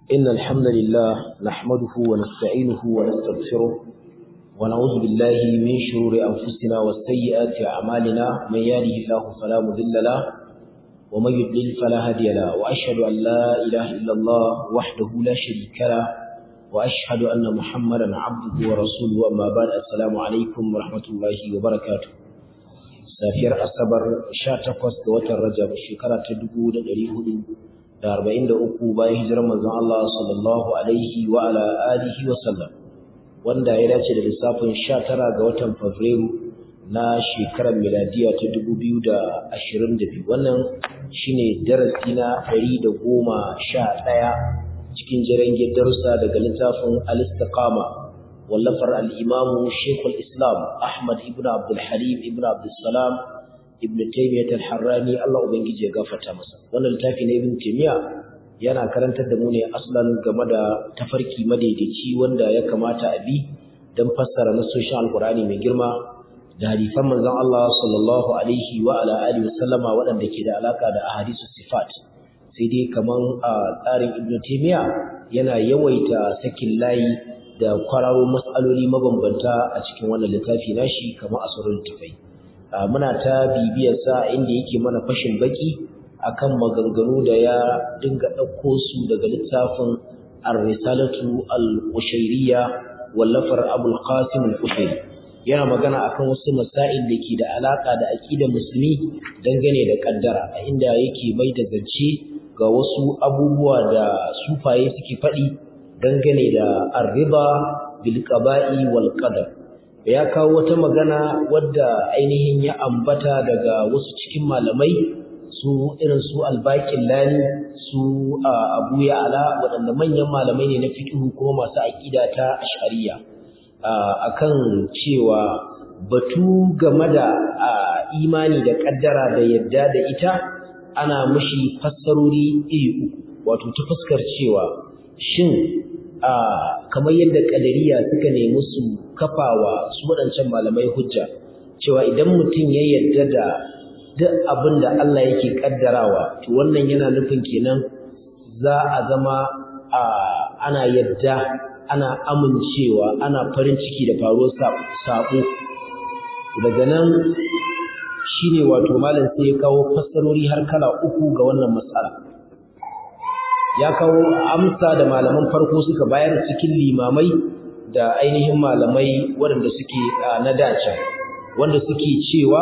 إن الحمد لله نحمده ونستعينه ونستغفره ونعوذ بالله من شرور أنفسنا وسيئات أعمالنا من يهده الله فلا مضل له ومن يضلل فلا هادي له وأشهد أن لا إله إلا الله وحده لا شريك له وأشهد أن محمدا عبده ورسوله أما بعد السلام عليكم ورحمة الله وبركاته safiyar asabar 18 ga watan rajab shekara ta 1443 bayan hijirar manzon Allah sallallahu alaihi wa ala alihi wa sallam wanda ya dace da lissafin 19 ga watan fabrairu na shekarar miladiya ta 2022 wannan shine darasi na 111 cikin jirangin darussa daga littafin al-istiqama wallafar al'imamu Shekul Islam Ahmad ibn Abdul Halim ibn Abdul Salam ibn Taymiyyat al-Harrani Allah Ubangiji ya gafarta masa. Wannan littafi na Ibn Taymiyyah yana karantar da mu ne aslan game da tafarki madaidaici wanda ya kamata a bi don fassara nasoshin Alkur'ani mai girma da hadisan manzon Allah sallallahu alaihi wa ala alihi wasallama waɗanda ke da alaka da ahadisu sifat. Sai dai kaman a tsarin Ibn Taymiyyah yana yawaita sakin layi da kwararo matsaloli mabambanta a cikin wannan littafi nashi kamar asarul tafai muna ta bibiyar sa inda yake mana fashin baki akan maganganu da ya dinga ɗauko su daga littafin ar-risalatu al-qushayriyya wallafar abul qasim al-qushayri yana magana akan wasu masail da ke da alaka da aqidar musulmi dangane da kaddara a inda yake mai da zance ga wasu abubuwa da sufaye suke faɗi dangane da arriba bil qaba'i wal qadar ya kawo wata magana wadda ainihin ya ambata daga wasu cikin malamai su irin su albaqin lani su abu ya'ala waɗanda manyan malamai ne na fiqh kuma masu aqida ta ash'ariyya akan cewa batu game da imani da kaddara da yadda da ita ana mushi fassarori iri uku wato ta fuskar cewa shin kamar yadda kadariya suka nemi su kafawa su waɗancan malamai hujja cewa idan mutum ya yarda da duk abin da Allah yake kaddarawa to wannan yana nufin kenan za a zama ana yadda ana amincewa ana farin ciki da faruwar sabo daga nan shine wato malam sai ya kawo fassarori har kala uku ga wannan matsala ya kawo amsa da malaman farko suka bayar cikin limamai da ainihin malamai waɗanda suke na dace wanda suke cewa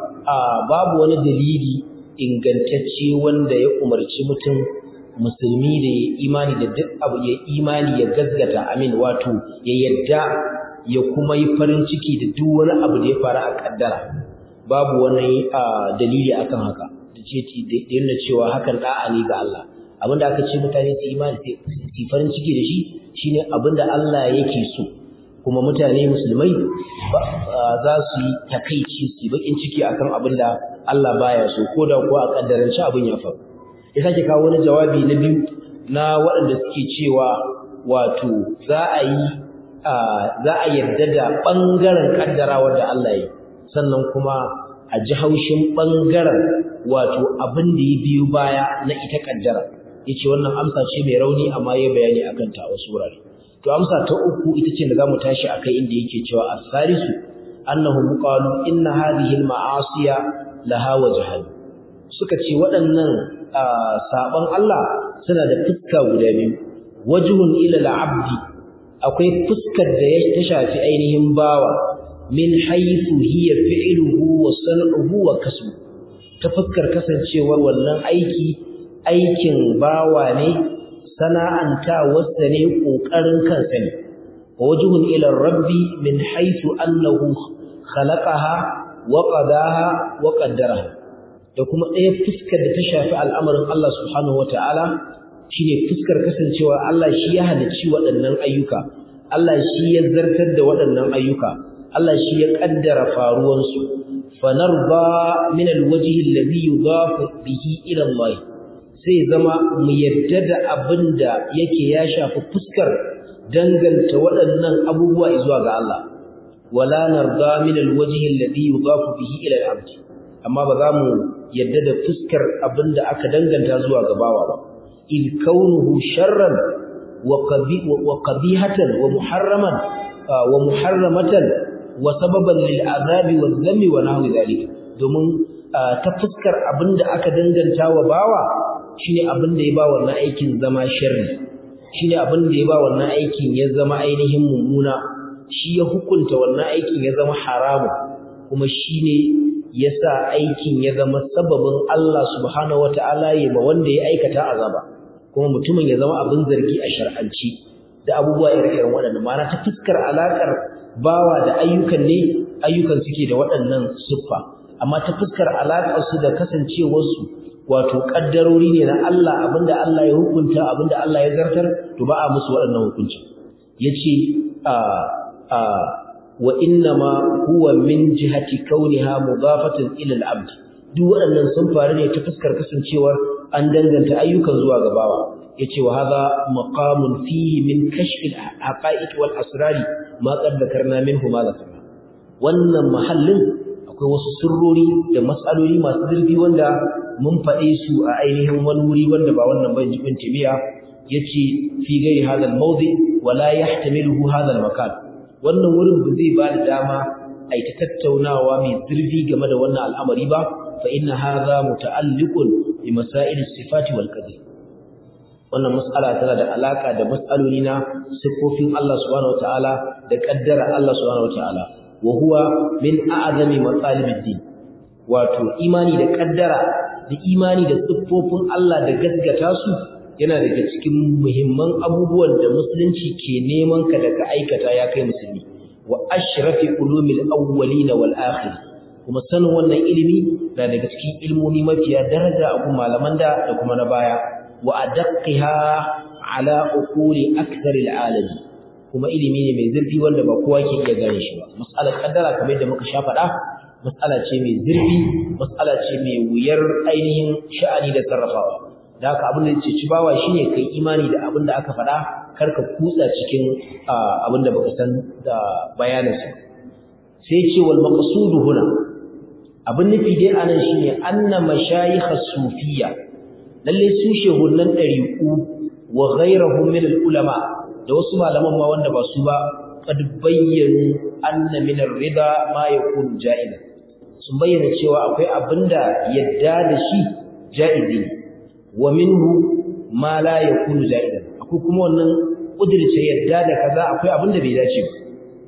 babu wani dalili ingantacce wanda ya umarci mutum musulmi da ya imani da duk abu ya imani ya gazgata amin wato ya yadda ya kuma yi farin ciki da duk wani abu da ya faru a kaddara babu wani dalili akan haka da ce da cewa hakan da'a ne ga Allah abinda aka ce mutane su imani su farin ciki da shi shine abinda Allah yake so kuma mutane musulmai za su yi takaici su bakin ciki akan abinda Allah baya so ko da kuwa a kaddarance abin ya faru ya sake kawo wani jawabi na biyu na waɗanda suke cewa wato za a yi za a yarda da ɓangaren kaddarawar da Allah ya sannan kuma a ji haushin ɓangaren wato abin da ya biyo baya na ita kaddara yace wannan amsa ce mai rauni amma ya bayani akan ta wasu wurare to amsa ta uku ita ce da zamu tashi akai inda yake cewa as-salisu annahu qalu inna hadhihi al-ma'asiya laha wajhan suka ce waɗannan saban Allah suna da fuska guda biyu wajhun ila al-abdi akwai fuskar da ya ta shafi ainihin bawa min haythu hiya fi'luhu wa san'uhu wa kasbu ta fuskar kasancewar wannan aiki aikin bawa ne sana'anta wasa ne ƙoƙarin kansa ne wajhun ila rabbi min haythu annahu khalaqaha wa qadaha wa qaddaraha da kuma ɗaya fuskar da ta shafi al'amarin Allah subhanahu wata'ala shine fuskar kasancewa Allah shi ya halicci waɗannan ayyuka Allah shi ya zartar da waɗannan ayyuka Allah shi ya kaddara faruwansu fanarba min alwajhi alladhi yudafu bihi ila Allah sai zama mu yadda da abin da yake ya shafi fuskar danganta waɗannan abubuwa zuwa ga Allah wala narda min alwajhi alladhi yudafu bihi ila al-abd amma ba za mu yadda da fuskar abin da aka danganta zuwa ga bawa ba in kaunuhu sharran wa qabihatan wa muharraman wa muharramatan wa sababan lil azabi wa dhammi wa nahwi dhalika domin ta fuskar abinda aka danganta wa bawa shine abinda ya ba wannan aikin zama sharri shine abinda ya ba wannan aikin ya zama ainihin mummuna shi ya hukunta wannan aikin ya zama haramu kuma shine yasa aikin ya zama sababin Allah subhanahu wataala ya ba wanda ya aikata azaba kuma mutumin ya zama abin zargi a shar'anci da abubuwa ire-iren waɗannan ma'ana ta fuskar alakar bawa da ayyukan ne ayyukan suke da waɗannan siffa amma ta fuskar alakar su da kasancewar su wato kaddarori ne na Allah abinda Allah ya hukunta abinda Allah ya zartar to ba a musu waɗannan hukunci yace a a wa innama huwa min jihati kauniha mudafatan ila al-abd duk waɗannan sun faru ne ta fuskar kasancewar an danganta ayyukan zuwa ga bawa yace wa hadha maqamun fihi min kashf al-haqa'iq wal asrari ma qad dhakarna minhu ma dhakarna wannan mahallin akwai wasu sirrori da mas'aloli masu zurfi wanda mun faɗe su a ainihin wani wuri wanda ba wannan ban jibin tabiya yace fi gairi hadha al-mawdi wa la yahtamiluhu hadha al-makan wannan wurin ba zai ba da dama a ta tattaunawa mai zurfi game da wannan al'amari ba fa inna hadha muta'alliqun bi masail as-sifati wal qadr wannan mas'ala tana da alaka da mas'aloli na sifofin Allah subhanahu wataala da kaddara Allah subhanahu wataala wa huwa min a'zami matalib ad-din wato imani da kaddara da imani da siffofin Allah da gaskata su yana daga cikin muhimman abubuwan da musulunci ke neman ka daga aikata ya kai musulmi wa ashrafi ulumil awwalin wal akhir kuma sanin wannan ilimi na daga cikin ilmomi mafiya daraja a kuma malaman da da kuma na baya wa adaqqiha ala uquli akthar al alamin kuma ilimi ne mai zurfi wanda ba kowa ke iya gane shi ba mas'alar kaddara kamar yadda muka sha faɗa mas'ala ce mai zurfi mas'ala ce mai wuyar ainihin sha'ani da sarrafawa da haka abin da ya ci bawa shine kai imani da abin da aka faɗa kar ka kutsa cikin abin da baka san da bayaninsa sai ce wal maqsudu huna abin nufi dai anan shine anna mashayikh as-sufiyya lalle su shehunan dariku wa ghayrahum min al-ulama da wasu malaman ma wanda ba su ba qad bayyanu anna min ar-rida ma yakunu ja'iza sun bayyana cewa akwai abinda yadda da shi ja'izi ne wa minhu ma la yakunu ja'idan akwai kuma wannan kudirce yadda da kaza akwai abin da bai dace ba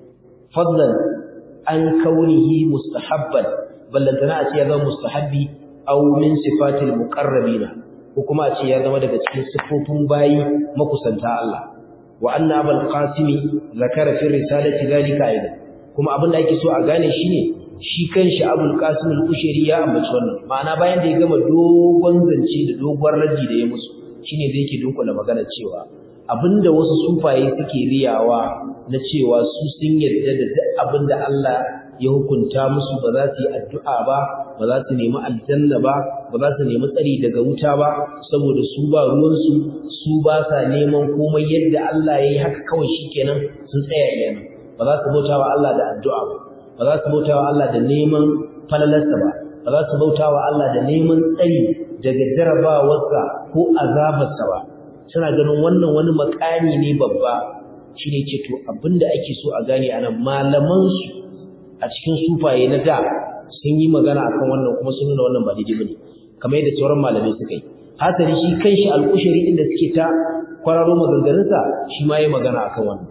fadlan an kaunihi mustahabban ballantana a ce ya zama mustahabbi aw min sifatil muqarrabina ko kuma a ce ya zama daga cikin sifofin bayi makusanta Allah wa anna abul qasimi zakara fi risalati zalika aidan kuma abin da ake so a gane shine shi kanshi abul qasim al-kushairi ya ambaci wannan ma'ana bayan da ya gama dogon zance da dogon raji da ya musu shine zai yake dunkula magana cewa abinda wasu sufaye suke riyawa na cewa su sun yarda da duk abinda Allah ya hukunta musu ba za su yi addu'a ba ba za su nemi aljanna ba ba za su nemi tsari daga wuta ba saboda su ba ruwansu su ba sa neman komai yadda Allah ya yi haka kawai shikenan sun tsaya iyana ba za su bauta wa Allah da addu'a ba ba za su bauta wa Allah da neman falalarsa ba ba za su bauta wa Allah da neman tsari daga jarabawarsa ko azabarsa ba suna ganin wannan wani makami ne babba shine ce to abinda ake so a gane anan malaman su a cikin sufaye na da sun yi magana akan wannan kuma sun nuna wannan ba daidai bane kamar yadda sauran malamai suka yi hasali shi kanshi al'ushari inda suke ta kwararo maganganunsa shi ma yi magana akan wannan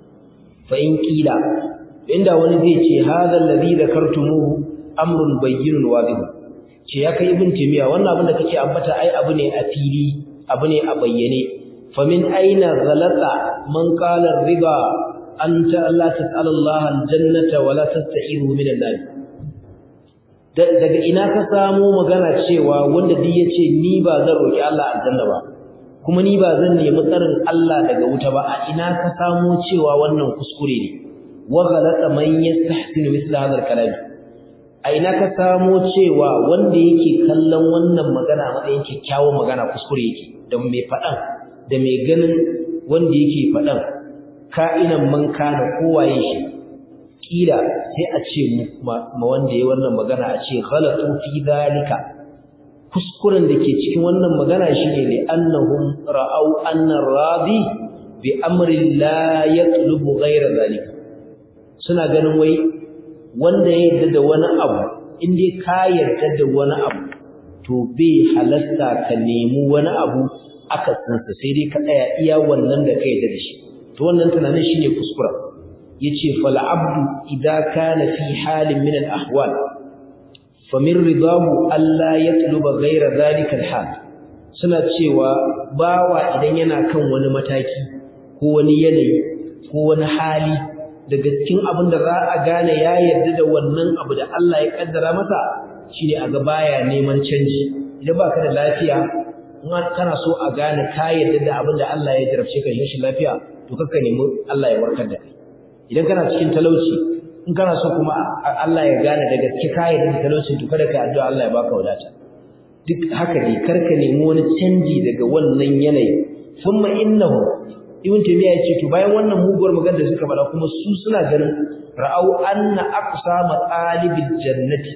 fa in kila inda wani zai ce hadha alladhi dhakartumuhu amrun bayyinun wadih ce ya kai ibn timiya wannan abin da kake ambata ai abu ne a fili abu ne a bayyane fa min aina ghalata man qala riba anta alla tas'ala Allah aljannata wa la tasta'iru min an-nar daga ina ka samu magana cewa wanda duk yace ni ba zan roki Allah aljanna ba kuma ni ba zan nemi tsarin Allah daga wuta ba a ina ka samu cewa wannan kuskure ne wa ghalata man yastahsinu mithla hadha al-kalam a ina ka samo cewa wanda yake kallon wannan magana matsayin kyakkyawan magana kuskure yake da mai faɗan da mai ganin wanda yake faɗan ka'inan man kana kowaye shi kila sai a ce ma wanda ya wannan magana a ce ghalatu fi dhalika kuskuren da ke cikin wannan magana shine ne annahum ra'au anna radi bi amrin la yatlubu ghayra zalika suna ganin wai wanda ya yarda da wani abu in dai ka yarda da wani abu to bai halasta ka nemi wani abu aka tsansa sai dai ka tsaya iya wannan da ka yarda da shi to wannan tunanin shine kuskura yace fal abdu idza kana fi halin min al ahwal fa min ridahu alla yatluba ghayra dhalika al hal suna cewa bawa idan yana kan wani mataki ko wani yanayi ko wani hali daga cikin abin da za a gane ya yarda da wannan abu da Allah ya kaddara masa shine a ga baya neman canji idan baka da lafiya in kana so a gane ka yarda da abin da Allah ya jarabce ka shi lafiya to kakka nemi Allah ya warkar da kai idan kana cikin talauci in kana so kuma Allah ya gane da gaske ka yarda da talaucin to kada ka addu'a Allah ya baka wadata duk haka dai karka nemi wani canji daga wannan yanayi thumma innahu ibn taymiya yace to bayan wannan muguwar magana da suka fara kuma su suna ganin ra'au anna aqsa matalibil jannati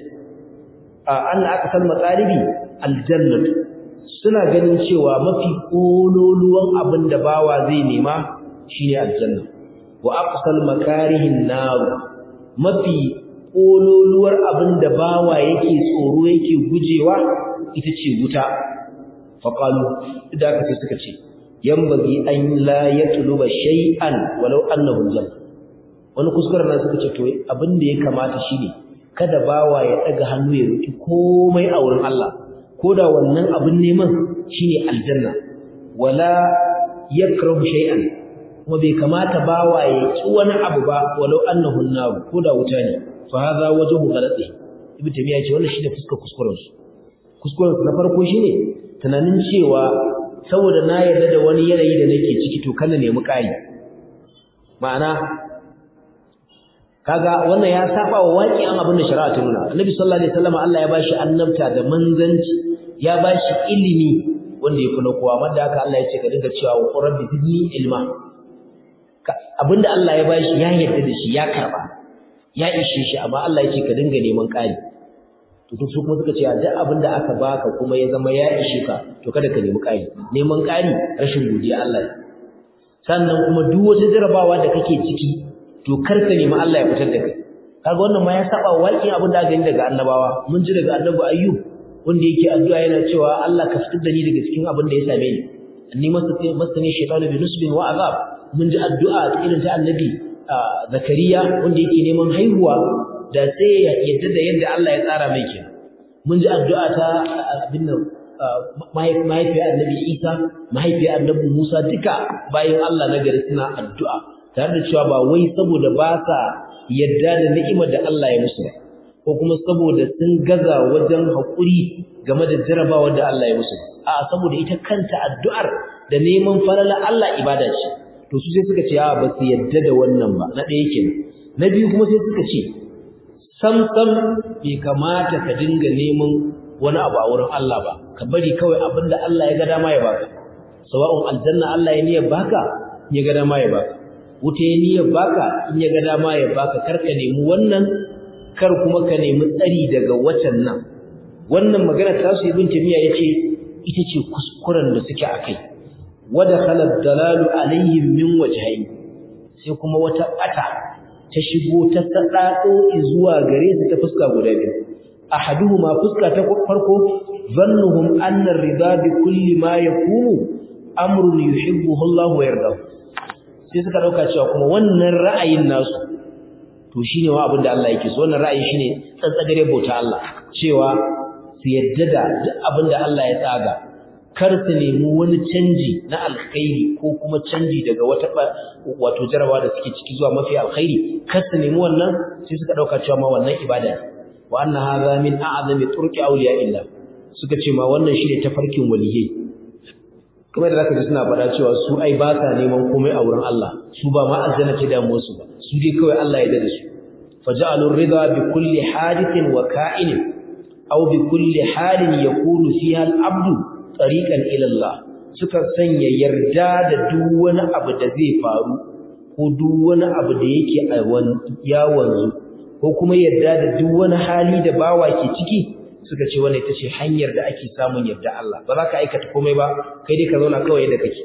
anna aqsal matalibi aljannatu suna ganin cewa mafi kololuwan abin da bawa zai nema shine aljanna wa aqsal makarihin nar mafi kololuwar abin da bawa yake tsoro yake gujewa ita ce wuta faqalu idan aka suka ce yambagi an la yatluba shay'an walau annahu janna wani kuskuren nan suka ce to abin da ya kamata shine kada bawa ya daga hannu ya roki komai a wurin Allah koda wannan abin neman shine aljanna wala yakrahu shay'an kuma bai kamata bawa ya ki wani abu ba walau annahu nar koda wuta ne fa hadha wajhu ghalati ibnu taymiya ce wannan shine fuskar kuskuren su kuskuren su na farko shine tunanin cewa saboda na yarda da wani yanayi da nake ciki to kana nemi ƙari ma'ana kaga wannan ya saba wa waƙi'an abin da shari'a ta nuna annabi sallallahu alaihi wasallam Allah ya bashi annabta da manzanci ya bashi ilimi wanda ya kula kowa amma da haka Allah ya ce ka dinga cewa wa rabbi zidni ilma abinda Allah ya bashi ya yarda da shi ya karba ya ishe shi amma Allah ya ce ka dinga neman ƙari to duk su kuma suka ce duk abin da aka baka kuma ya zama ya ishe ka to kada ka nemi ƙari neman ƙari rashin godiya Allah ne sannan kuma duk wata jarabawa da kake ciki to kar ka nemi Allah ya fitar da kai kaga wannan ma ya saba waƙin abin da aka gani daga annabawa mun ji daga annabi ayyub wanda yake addu'a yana cewa Allah ka fitar da ni daga cikin abin da ya same ni anni masani shaytanu bi nusbin wa azab mun ji addu'a ta irin ta annabi zakariya wanda yake neman haihuwa da sai ya yadda da yadda Allah ya tsara mai kenan mun ji addu'a ta abin nan mahaifiyar annabi Isa mahaifiyar annabi Musa duka bayan Allah na gari suna addu'a tare da cewa ba wai saboda ba sa yadda da ni'imar da Allah ya musu ko kuma saboda sun gaza wajen haƙuri game da jarabawar da Allah ya musu a saboda ita kanta addu'ar da neman falala Allah ibada ce to su sai suka ce a ba su yadda da wannan ba na ɗaya kenan na biyu kuma sai suka ce samsam bai kamata ka dinga neman wani abu a wurin Allah ba ka bari kawai abinda Allah ya ga dama ya baka sawa'un aljanna Allah ya niyyar baka ya ga dama ya baka wuta ya niyyar baka in ya ga dama ya baka kar ka nemi wannan kar kuma ka nemi tsari daga wacan nan wannan magana ta su ibn tamiya yace ita ce kuskuren da suke akai wada khalad dalalu alaihim min wajhayn sai kuma wata bata ta shigo ta sadado zuwa gare su ta fuska guda biyu ahaduhuma fuska ta farko zannuhum anna ar-ridha bi kulli ma yakunu amrun yuhibbuhu Allah wa yardahu sai suka dauka cewa kuma wannan ra'ayin nasu to shine wa abinda Allah yake so wannan ra'ayi shine tsantsagare bauta Allah cewa su yadda da duk abinda Allah ya tsaga kar su nemi wani canji na alkhairi ko kuma canji daga wata wato jarabawa da suke ciki zuwa mafi alkhairi kar su nemi wannan sai suka dauka cewa ma wannan ibada ne wa anna hadha min a'zami turqi awliya illa suka ce ma wannan shine tafarkin waliyai kamar da zaka ji suna faɗa cewa su ai ba sa neman komai a wurin Allah su ba ma aljanna ce da musu ba su dai kawai Allah ya dade su faja'alur ridha bi kulli hadithin wa ka'inin aw bi kulli halin yakunu fiha al-abdu tariqan ila Allah suka sanya yarda da duk wani abu da zai faru ko duk wani abu da yake a ya wanzu ko kuma yarda da duk wani hali da bawa ke ciki suka ce wannan ita ce hanyar da ake samun yarda Allah ba za ka aikata komai ba kai dai ka zauna kawai yadda kake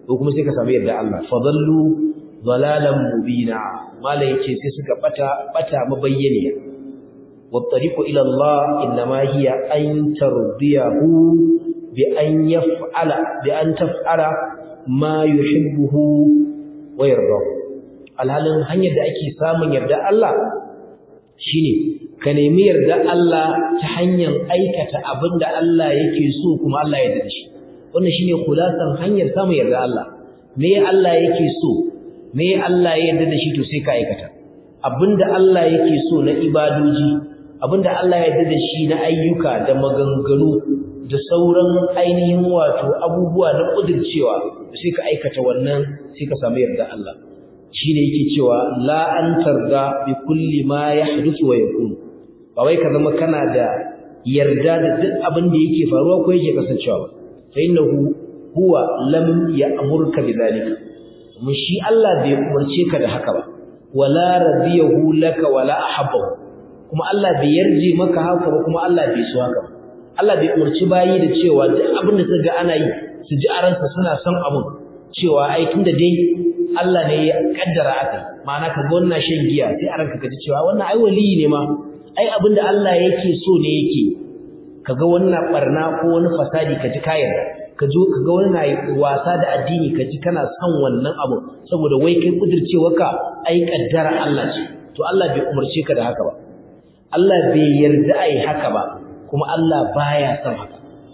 ko kuma sai ka samu yarda Allah fadallu dalalan mubina malai yace sai suka bata bata mabayyaniya wa tariqu ila Allah inma hiya an tardiyahu bi an yaf'ala bi an taf'ala ma yuhibbuhu wa yardahu alhalin hanyar da ake samun yarda Allah shine ka nemi yarda Allah ta hanyar aikata abinda Allah yake so kuma Allah ya yarda shi wannan shine khulasan hanyar samun yarda Allah me Allah yake so me Allah ya yarda da shi to sai ka aikata abinda Allah yake so na ibadoji abinda Allah ya yarda da shi na ayyuka da maganganu da sauran ainihin wato abubuwa na kudircewa sai ka aikata wannan sai ka samu yarda Allah shine yake cewa la an tarda bi kulli ma yahduthu wa yakun ba wai ka zama kana da yarda da duk abin da yake faruwa ko yake kasancewa ba fa innahu huwa lam ya'murka bidhalika mun shi Allah bai umarce ka da haka ba wala radiyahu laka wala ahabbahu kuma Allah bai yarje maka haka ba kuma Allah bai so haka ba Allah bai umarci bayi da cewa duk abin da suka ga ana yi su ji a ransa suna son abun cewa ai tunda dai Allah ne ya kaddara aka ma'ana ka ga wannan shan giya sai a ranka ka ji cewa wannan ai waliyi ne ma ai abinda Allah yake so ne yake kaga wannan barna ko wani fasadi ka ji kayar ka jo kaga wani na wasa da addini ka ji kana son wannan abu saboda wai kai kudircewarka ai kaddara Allah ce to Allah bai umarce ka da haka ba Allah bai yarda ai haka ba kuma Allah baya son haka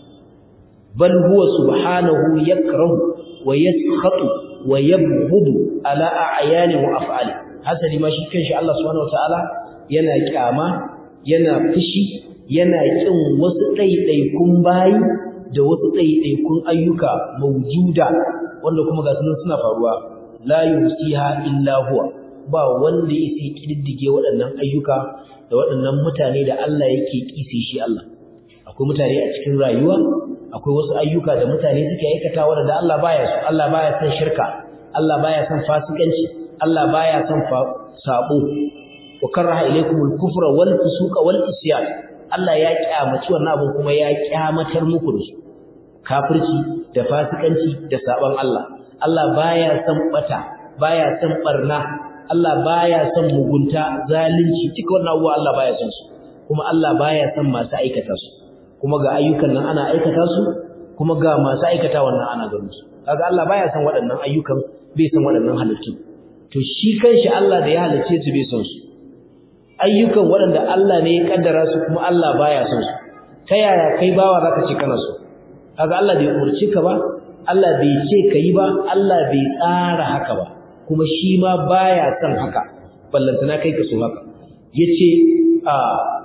bal huwa subhanahu yakrahu wa yaskhatu wa yabghudu ala a'yani wa af'ali hasali ma shi kanshi Allah subhanahu wataala yana kyama yana fushi yana kin wasu ɗaiɗaikun bayi da wasu ɗaiɗaikun ayyuka mawjuda wanda kuma ga sunan suna faruwa la yusiha illa huwa ba wanda yake kididdige waɗannan ayyuka da waɗannan mutane da Allah yake kise shi Allah akwai mutane a cikin rayuwa akwai wasu ayyuka da mutane suke aikata wanda Allah baya so Allah baya son shirka Allah baya son fasikanci Allah baya son sabo wa karaha ilaykumul kufra wal fusuqa wal isyan Allah ya kyamaci wannan abin kuma ya kyamatar muku da su kafirci da fasikanci da saban Allah Allah baya son bata baya son barna Allah baya son mugunta zalunci duka wannan abubuwa Allah baya son su kuma Allah baya son masu aikata su kuma ga ayyukan nan ana aikata su kuma ga masu aikata wannan ana ganin su kaga Allah baya son waɗannan ayyukan bai son waɗannan halittu to shi kanshi Allah da ya halicce su bai son su ayyukan waɗanda Allah ne ya kaddara su kuma Allah baya son su ta yaya kai bawa zaka ce kana so kaga Allah bai umurci ka ba Allah bai ce kai ba Allah bai tsara haka ba kuma shi ma baya son haka ballantana kai ka so haka yace a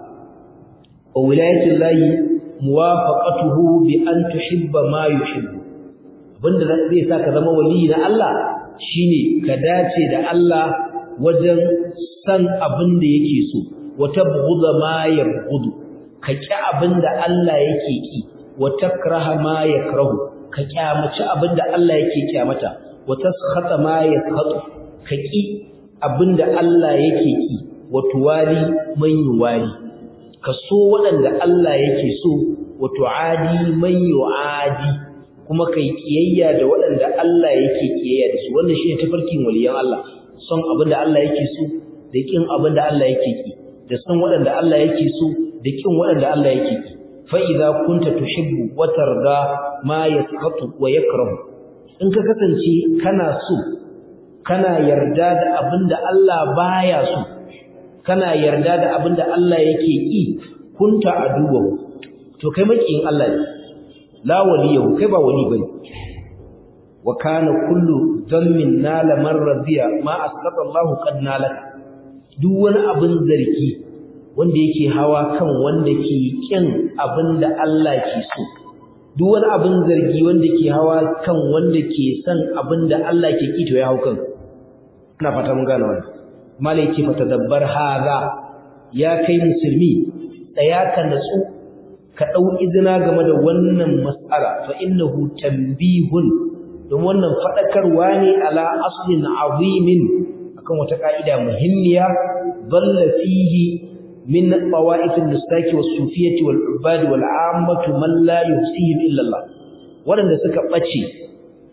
wilayatul lahi muwafaqatuhu bi an tuhibba ma yuhibbu abinda zai sa ka zama wali na Allah shine ka dace da Allah wajen san abin da yake so wa tabghudha ma yabghudu ka ki abin da Allah yake ki wa takraha ma yakrahu ka kyamaci abin da Allah yake kyamata wa taskhata ma yaskhatu ka ki abin da Allah yake ki wa tuwali man yuwali ka so waɗanda Allah yake so wa tuadi man yuadi kuma kai kiyayya da waɗanda Allah yake kiyayya da su wannan shine tafarkin waliyan Allah son abin da Allah yake so da kin abin da Allah yake ki da son waɗanda Allah yake so da kin waɗanda Allah yake ki fa idza kunta tuhibbu wa tarda ma yasqatu wa yakrahu in ka kasance kana so kana yarda da abin da Allah baya so kana yarda da abin da Allah yake ki kunta aduwa to kai makiyin Allah ne la waliyahu kai ba wali bane wa kana kullu dhammin nala man radiya ma asqata Allahu qad nalaka duk wani abin zargi wanda yake hawa kan wanda ke kin abinda Allah ke so duk wani abin zargi wanda ke hawa kan wanda ke son abinda Allah ke ki to ya hau kan ina fata mun gane wannan malai ce fa tadabbar haza ya kai musulmi tsaya ka natsu ka dau izina game da wannan mas'ala fa innahu tanbihun don wannan fadakarwa ne ala aslin azimin akan wata ka'ida muhimmiya dalla fihi min qawaid al-nustaki was-sufiyyati wal-ubad wal-ammatu man la yuhsihim illa Allah wadanda suka bace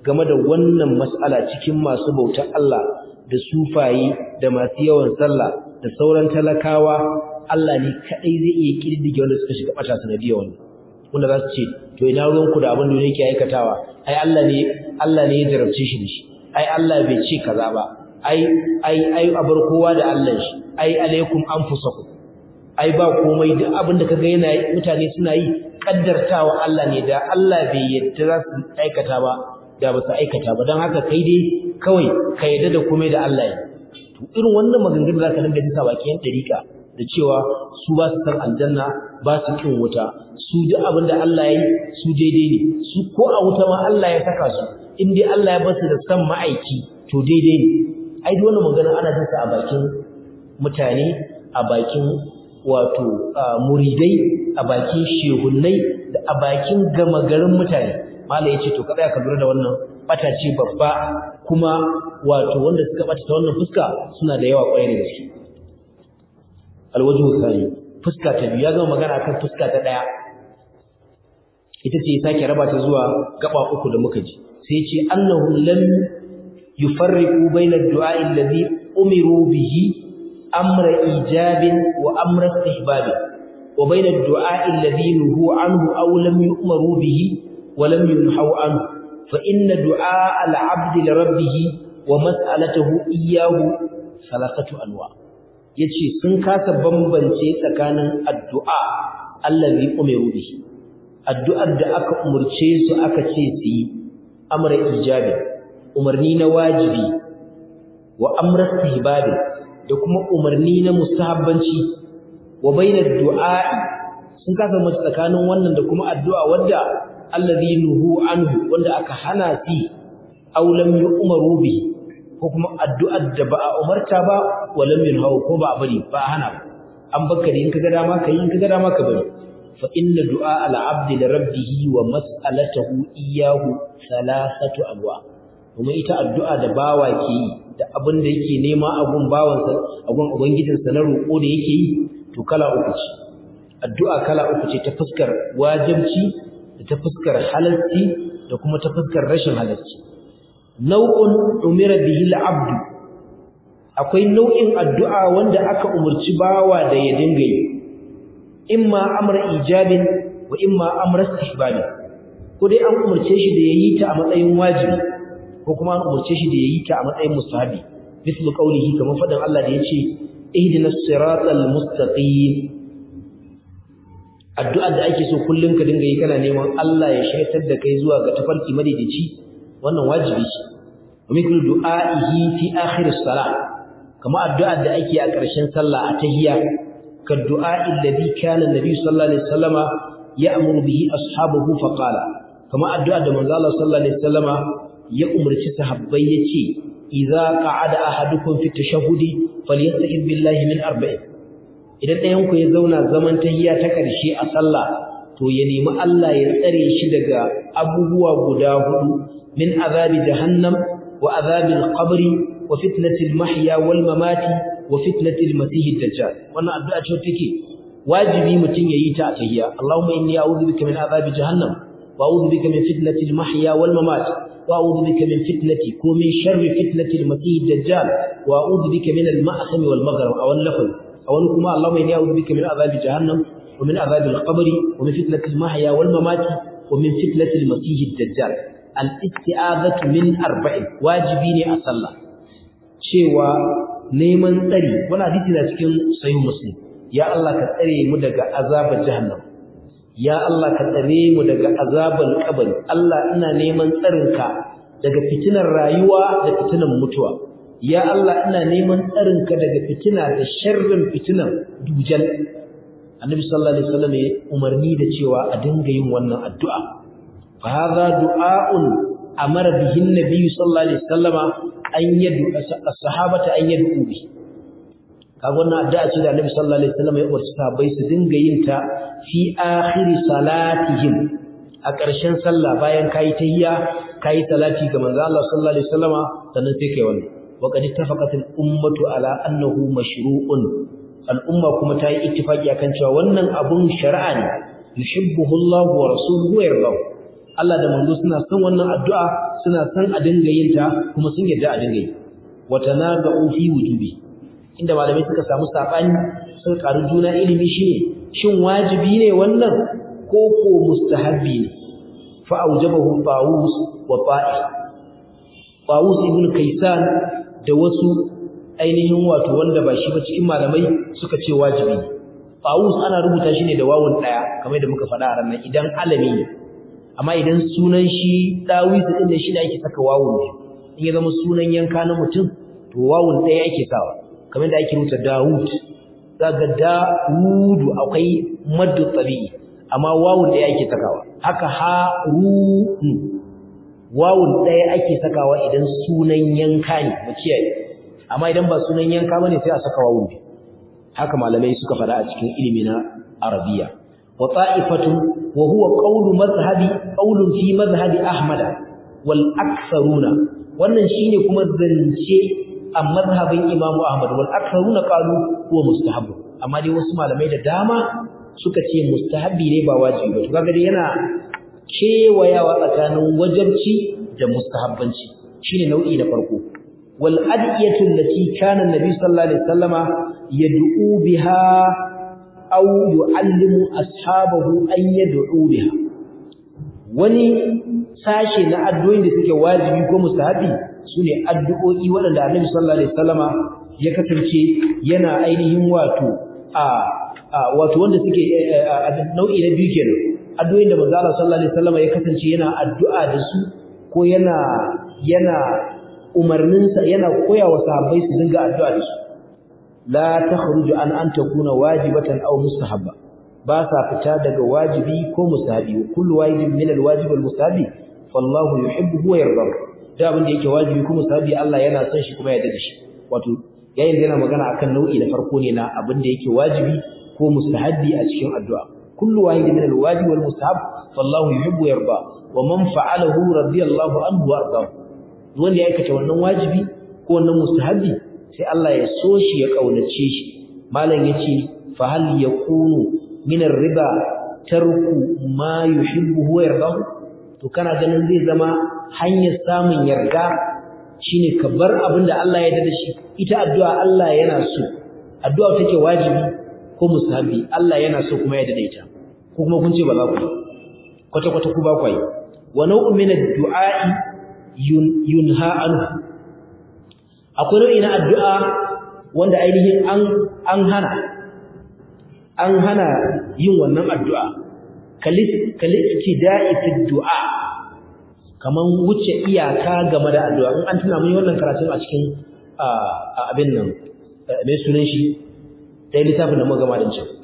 game da wannan mas'ala cikin masu bautar Allah da sufaye da masu yawan sallah da sauran talakawa Allah ne kadai zai iya kididdige wanda suka shiga bata sanadiyar wannan wanda za su ce to ina ruwanku da abin da yake aikatawa ai Allah ne Allah ne ya jarabce shi da shi ai Allah bai ce kaza ba ai ai ai abar kowa da Allah shi ai alaikum anfusakum ai ba komai duk abin da kaga yana mutane suna yi kaddartawa Allah ne da Allah bai yadda za su aikata ba da ba su aikata ba don haka kai dai kawai ka yadda da komai da Allah ya to irin wannan maganganun za ka dinga jin sa bakin dariƙa da cewa su ba su san aljanna ba su kin wuta su duk abin da Allah ya yi su daidai ne su ko a wuta ma Allah ya saka su in dai Allah ya basu da san ma'aiki to daidai ne ai duk wannan magana ana jin sa a bakin mutane a bakin wato muridai a bakin shehunnai da a bakin gama garin mutane mala yace to kada ka lura da wannan bata ce babba kuma wato wanda suka bata ta wannan fuska suna da yawa kwarai da gaske alwajhu thani fuska ta biyu ya gama magana kan fuska ta daya ita ce ya sake raba ta zuwa gaba uku da muka ji sai ce annahum lam yufarriqu bayna ad-du'a alladhi umiru bihi amra ijabin wa amra istihbab wa bayna ad-du'a alladhi nuhu anhu aw lam yu'maru bihi wa lam yunhaw anhu fa inna du'a al-'abd li rabbih wa mas'alatuhu iyyahu salasatu anwa yace sun kasa bambance tsakanin addu'a allazi umiru bihi addu'ar da aka umurce su aka ce su yi amra ijabi umarni na wajibi wa amra istihbabi da kuma umarni na mustahabbanci wa bainar du'a'i sun kasa mace tsakanin wannan da kuma addu'a wadda allazi nuhu anhu wanda aka hana si aw lam yu'maru bihi ko kuma addu'ar da ba a umarta ba wa lam yunhaw ko ba a bari ba a hana an baka da in kaga dama kai in kaga dama ka bari fa inna du'a al-'abdi li rabbih wa mas'alatuhu iyyahu thalathatu anwa kuma ita addu'a da bawa ke yi da abin da yake nema abun bawansa abun ubangijinsa na roƙo da yake yi to kala uku ce addu'a kala uku ce ta fuskar wajibci da ta fuskar halalci da kuma ta fuskar rashin halalci nau'un umira bihi al-'abd akwai nau'in addu'a wanda aka umurci bawa da ya dinga yi imma amra ijabin wa imma amra istihbab ko dai an umurce shi da yayi ta a matsayin wajibi ko kuma an umurce shi da yayi ta a matsayin mustahabi mislu qawlihi kamar fadan Allah da yace ihdinas siratal mustaqim addu'ar da ake so kullun ka dinga yi kana neman Allah ya shaitar da kai zuwa ga tafarki madaidaici wannan wajibi ce mislu du'a'ihi fi akhir as-salah kamar addu'ar da ake a ƙarshen sallah a tahiyya ka du'a'i alladhi kana an-nabi sallallahu alaihi wasallama ya'muru bihi ashabahu fa qala kamar addu'ar da manzo Allah sallallahu alaihi wasallama ya umarci sahabbai yace idza qa'ada ahadukum fi tashahhudi falyasta'id billahi min arba'in idan ɗayan ku ya zauna zaman tahiyya ta ƙarshe a sallah to ya nemi Allah ya tsare shi daga abubuwa guda hudu min azabi jahannam wa azabil qabri wa fitnatil mahya wal mamati wa fitnatil masih dajjal wannan addu'a ce take wajibi mutum yayi ta a tahiyya Allahumma inni a'udhu bika min azabi jahannam wa a'udhu bika min fitnatil mahya wal mamati وأعوذ بك من فتنتي ومن شر فتنة المسيح الدجال وأعوذ بك من المأثم والمغرب أو اللفظ أو أنكما اللهم إني أعوذ بك من عذاب جهنم ومن عذاب القبر ومن فتنة المحيا والممات ومن فتنة المسيح الدجال الاستعاذة من أربع واجبين أصلى cewa neman tsari wani hadisi na cikin sahih muslim ya Allah ka tsare mu daga azabar jahannam ya Allah ka tsare mu daga azabal kabari Allah ina neman tsarinka daga fitinar rayuwa da fitinar mutuwa ya Allah ina neman tsarinka daga fitina da sharrin fitinar dujal annabi sallallahu alaihi wasallam ya umarni da cewa a dinga yin wannan addu'a fa hadha du'a'un amara bihi annabi sallallahu alaihi wasallama an yadu as-sahabata an yadu bi kaga wannan addu'a ce da annabi sallallahu alaihi wasallam ya umarci sahabbai su dinga yin ta fi akhir salatihim a ƙarshen sallah bayan kai tahiyya kai salati ga manzo Allah sallallahu alaihi wasallama sannan sai kai wannan wa qad ittafaqat al-ummatu ala annahu mashru'un al-umma kuma ta yi ittifaki akan cewa wannan abun shari'a ne yuhibbuhu Allah wa rasuluhu wa yardahu Allah da manzo suna son wannan addu'a suna son a dinga yin ta kuma sun yarda a dinga yi wa tanaza'u fi wujubi inda malamai suka samu sabani suka karu juna ilimi shine shin wajibi ne wannan ko ko mustahabbi ne fa aujabahu Tawus wa Fa'i Tawus ibn Kaysan da wasu ainihin wato wanda ba shi ba cikin malamai suka ce wajibi Tawus ana rubuta shi ne da wawun daya kamar da muka faɗa a ranar idan alami ne amma idan sunan shi Dawis din ne shi ne ake saka wawun ne in ya zama sunan yanka na mutum to wawun daya ake sawa kamar da ake rubuta Dawud daga Dawudu akwai maddu tabi'i amma wawun daya ake sakawa haka Harun wawun daya ake sakawa idan sunan yanka ne mu kiyaye amma idan ba sunan yanka bane sai a saka wawun ne haka malamai suka fada a cikin ilimi na arabiya wa ta'ifatu wa huwa qawlu madhhabi qawlun fi madhhabi ahmad wal aktharuna wannan shine kuma zance a madhhabin imamu ahmad wal aktharuna qalu huwa mustahab amma dai wasu malamai da dama suka ce mustahabi ne ba wajibi ba to kaga dai yana kewayawa tsakanin wajibci da mustahabbanci shine nau'i na farko wal adiyatu allati kana annabi sallallahu alaihi wasallama yad'u biha aw yu'allimu ashabahu an yad'u biha wani sashe na addu'o'in da suke wajibi ko mustahabi sune addu'o'i waɗanda annabi sallallahu alaihi wasallama ya kasance yana ainihin wato a wato wanda suke nau'i na biyu kenan addu'o'in da manzo Allah sallallahu alaihi wasallama ya kasance yana addu'a da su ko yana yana umarninsa yana koya wa sahabbai su dinga addu'a da su la takhruju an an takuna wajibatan aw mustahabba ba sa fita daga wajibi ko mustahabi kullu wajibin min alwajib walmustahabi fallahu yuhibbu wa yarda da abin da yake wajibi ko mustahabi Allah yana son shi kuma ya yarda da shi wato yayin da yana magana akan nau'i na farko ne na abin da yake wajibi ko mustahabi a cikin addu'a kullu wahidin min alwajib walmustahab fallahu yuhibbu wa yarda wa man fa'alahu radiyallahu anhu wa arda wanda ya aikata wannan wajibi ko wannan mustahabi sai Allah ya so shi ya kaunace shi malam yace fa hal yakunu min ar-riba tarku ma yuhibbu wa yarda to kana ganin zai zama hanyar samun yarda shine ka bar abinda Allah ya yarda da shi ita addu'a Allah yana so addu'a take wajibi ko mustahabi Allah yana so kuma ya yarda da ita ko kuma kun ce ba za ku kwata kwata ku ba ku yi wa nau'un min ad-du'a yunha anhu akwai nau'i na addu'a wanda ainihin an an hana an hana yin wannan addu'a kalittida'i fi du'a kaman wuce iyaka game da addu'a in an tuna mun yi wannan karatun a cikin abin nan mai sunan shi dai littafin da muka gama din can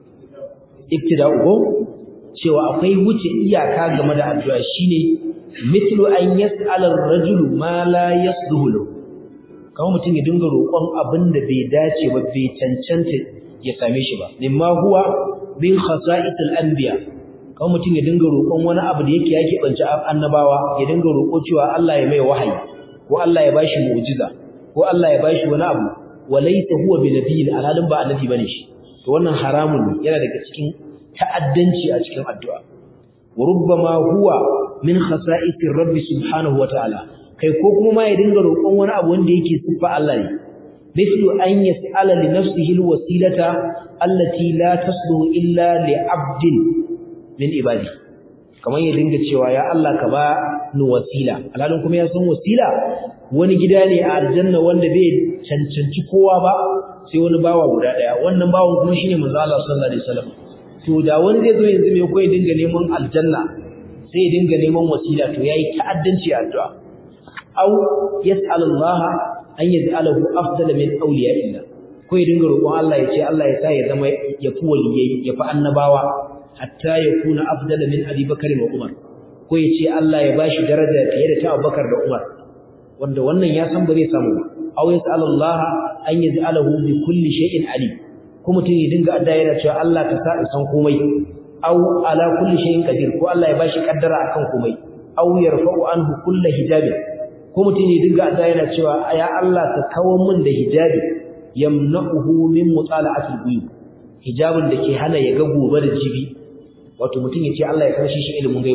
iktida'u ko cewa akwai wuce iyaka game da addu'a shine mithlu an yas'ala ar-rajulu ma la yasluhu lahu kamar mutum ya dinga roƙon abin da bai dace ba bai cancanta ya same shi ba mimma huwa min khasa'isil anbiya kamar mutum ya dinga roƙon wani abu da yake yake bance annabawa ya dinga roƙo cewa Allah ya mai wahayi ko Allah ya bashi mu'jiza ko Allah ya bashi wani abu walaysa huwa bi nabiyyin alhalin ba annabi bane shi to wannan haramun ne yana daga cikin ta'addanci a cikin addu'a wa rubbama huwa min khasa'isir rabbi subhanahu wa ta'ala kai ko kuma ma ya dinga roƙon wani abu wanda yake siffa Allah ne mithlu an yas'ala li nafsihi alwasilata allati la tasluhu illa li 'abdin min ibadi kamar ya dinga cewa ya Allah ka ba ni wasila alhalin kuma ya san wasila wani gida ne a aljanna wanda bai cancanci kowa ba sai wani bawa guda daya wannan bawan kuma shine manzo Allah sallallahu alaihi wasallam to da wani zai zo yanzu mai koyi dinga neman aljanna sai ya dinga neman wasila to yayi ta'addanci a addu'a aw yas'al Allah an yaj'alahu afdala min awliya'illah ko ya dinga roƙon Allah ya ce Allah ya sa ya zama ya fi waliyai ya fi annabawa hatta ya kuna afdala min Abi Bakar wa Umar ko ya ce Allah ya bashi daraja fiye da ta Abubakar da Umar wanda wannan ya san ba zai samu ba aw yas'al Allah an yaj'alahu bi kulli shay'in alim ko mutum ya dinga adda yana cewa Allah ka sa san komai aw ala kulli shay'in qadir ko Allah ya bashi kaddara akan komai aw yarfa'u anhu kullu hijabin ko mutum ya dinga adda yana cewa ya Allah ka kawo min da hijabi yamna'uhu min mutala'atil ghuyub hijabin da ke hana ya ga gobe da jibi wato mutum ya ce Allah ya karshe shi ilimin gaibu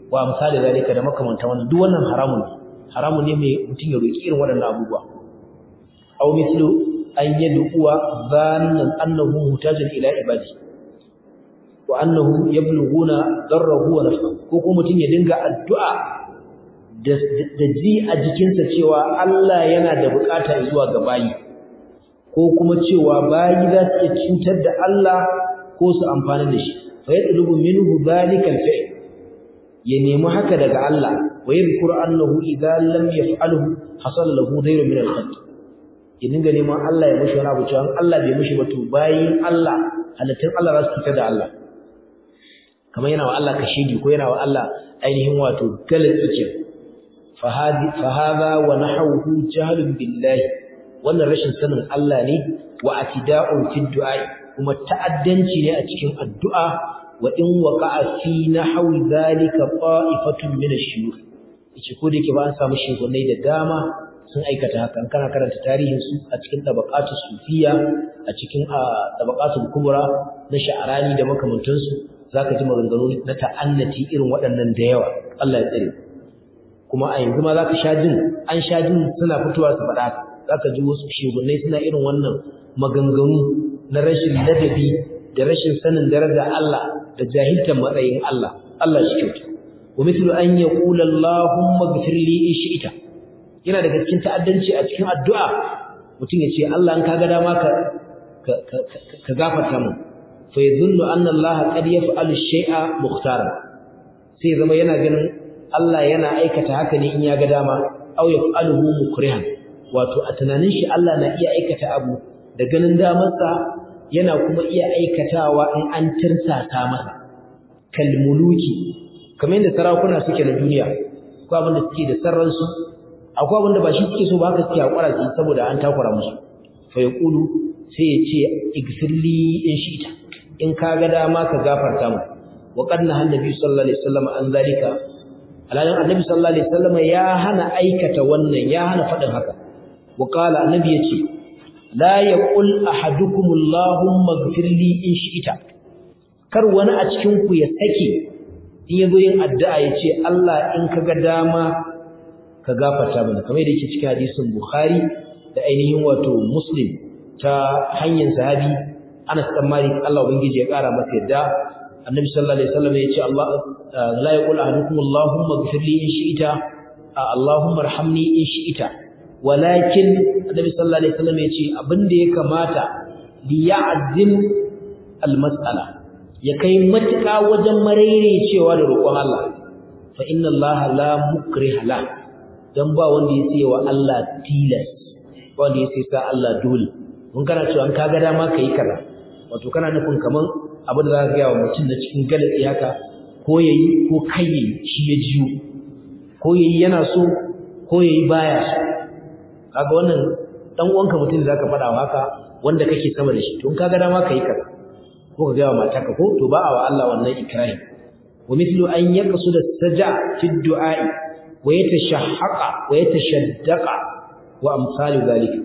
wa amsali zalika da makamantan wannan duk wannan haramun ne haramun ne mai mutum ya roki irin waɗannan abubuwa aw mithlu an yad'uwa dhannan annahu mutajin ila ibadi wa annahu yablughuna darrahu wa nafsahu ko kuma mutum ya dinga addu'a da ji a jikinsa cewa Allah yana da bukata zuwa ga bayi ko kuma cewa bayi za su iya cutar da Allah ko su amfana da shi fa yatlubu minhu dhalika al-fi'l ya nemi haka daga Allah wa yadhkuru annahu idza lam yaf'alhu hasala lahu dayrun min al-khat ya dinga neman Allah ya mishi wani abu cewa Allah bai mishi ba to bayin Allah halittun Allah za su cutar da Allah kamar yana wa Allah kashedi ko yana wa Allah ainihin wato galatsi ke fa hadha wa nahawhu jahlun billahi wannan rashin sanin Allah ne wa atida'un fi du'a kuma ta'addanci ne a cikin addu'a wa in waqa'a fi nahwi dhalika qa'ifatun min ash-shuyukh yace ko da yake ba an samu shegunai da dama sun aikata hakan kana karanta tarihin su a cikin tabaqatu sufiya a cikin tabaqatul kubra na sha'arani da makamantansu zaka ji maganganu na ta'annati irin waɗannan da yawa Allah ya tsare kuma a yanzu ma zaka sha jin an sha jin suna fitowa su faɗa haka zaka ji wasu shegunai suna irin wannan maganganu na rashin ladabi da rashin sanin daraja Allah da jahiltar matsayin Allah Allah shi kyauta wa mithlu an yaqula Allahumma ighfir li in shi'ta yana daga cikin ta'addanci a cikin addu'a mutum ya ce Allah in kaga dama ka ka gafarta mu fa yadhunnu anna Allah qad yaf'alu shay'a mukhtaran sai zama yana ganin Allah yana aikata haka ne in ya ga dama aw yaf'aluhu mukrihan wato a tunanin shi Allah na iya aikata abu da ganin damarsa yana kuma iya aikatawa in an tirsasa masa kalmuluki kamar yadda sarakuna suke na duniya ko abin da suke da sarransu akwai abin da ba shi suke so ba haka suke hakura su saboda an takura musu fa yaqulu sai ya ce igfirli in shi'ta in ka ga dama ka gafarta mu wa qad nahan nabi sallallahu alaihi wasallam an zalika alalin annabi sallallahu alaihi wasallam ya hana aikata wannan ya hana fadin haka wa qala annabi yace la yaqul ahadukum allahumma ighfirli in shi'ta kar wani a cikin ku ya sake in yazo yin addu'a yace Allah in ka ga dama ka gafarta mana kamar da yake cikin hadisin Bukhari da ainihin wato Muslim ta hanyar sahabi Anas bin Malik Allah ubangiji ya kara masa yadda Annabi sallallahu alaihi wasallam ya ce Allah la yaqul ahadukum Allahumma ighfir li in shi'ta Allahumma arhamni in shi'ta walakin Annabi sallallahu alaihi wasallam ya ce abinda ya kamata li ya'zim al-mas'ala ya kai matuƙa wajen cewa da roƙon Allah fa inna Allah la mukriha la dan ba wanda ya sai wa Allah tilas wanda ya sai sa Allah dole mun kana cewa an kaga dama kai kaza wato kana nufin kaman abin da zaka ga wa mutum da cikin galatsi haka ko yayi ko kai yayi shi ya jiyo ko yayi yana so ko yayi baya so kaga wannan dan uwanka mutum da zaka faɗa wa haka wanda kake sama da shi to in kaga dama kai kaza ko ka ga wa matarka ko to ba a wa Allah wannan ikrahi wa mithlu an yaqsuda saja fi du'a'i wa yatashahhaqa wa yatashaddaqa wa amsalu zalika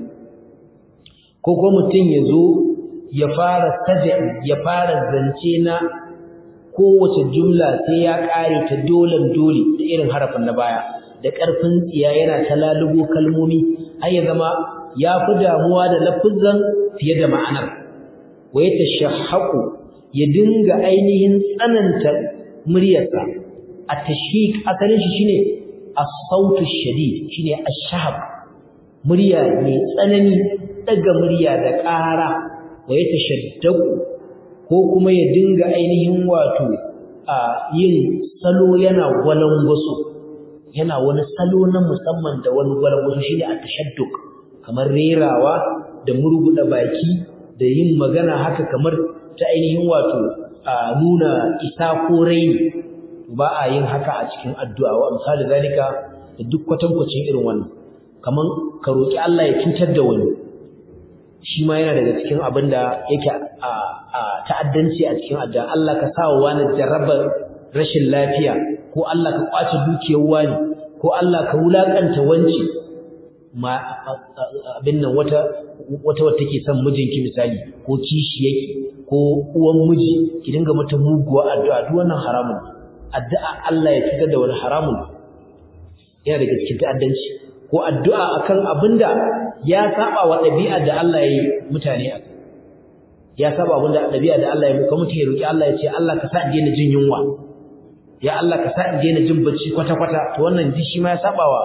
ko ko mutun yazo ya fara saja ya fara zance na kowace jumla sai ya kare ta dolan dole da irin harafin na baya da karfin tsiya yana ta lalubo kalmomi har ya zama ya fi damuwa da lafuzan fiye da ma'anar wa yatashahhaqu ya dinga ainihin tsananta muryarsa at-tashhiq asalin shi shine as-sautu shadid shine ash-shahab murya mai tsanani daga murya da ƙara wa ya tashaddaku ko kuma ya dinga ainihin wato a yin salo yana gwalangwaso yana wani salo na musamman da wani gwalangwaso shine at-tashadduk kamar rerawa da murguda baki da yin magana haka kamar ta ainihin wato a nuna isa ko raini ba a yin haka a cikin addu'a wa misali zalika da duk kwatankwacin irin wannan kaman ka roki Allah ya cutar da wani shi ma yana daga cikin abin da yake a ta'addanci a cikin addu'a Allah ka sa wa wani jarrabar rashin lafiya ko Allah ka kwace dukiyar wani ko Allah ka wulakanta wanci ma abin nan wata wata wata take son mijinki misali ko kishi yake ko uwan miji ki dinga mata muguwa addu'a duk wannan haramun addu'a Allah ya cutar da wani haramun yana daga cikin ta'addanci ko addu'a akan abinda ya saba wa ɗabi'a da Allah ya yi mutane a ya saba abinda ɗabi'a da Allah ya muka mutum ya roki Allah ya ce Allah ka sa in daina jin yunwa ya Allah ka sa in daina jin bacci kwata-kwata to wannan duk shi ma ya saba wa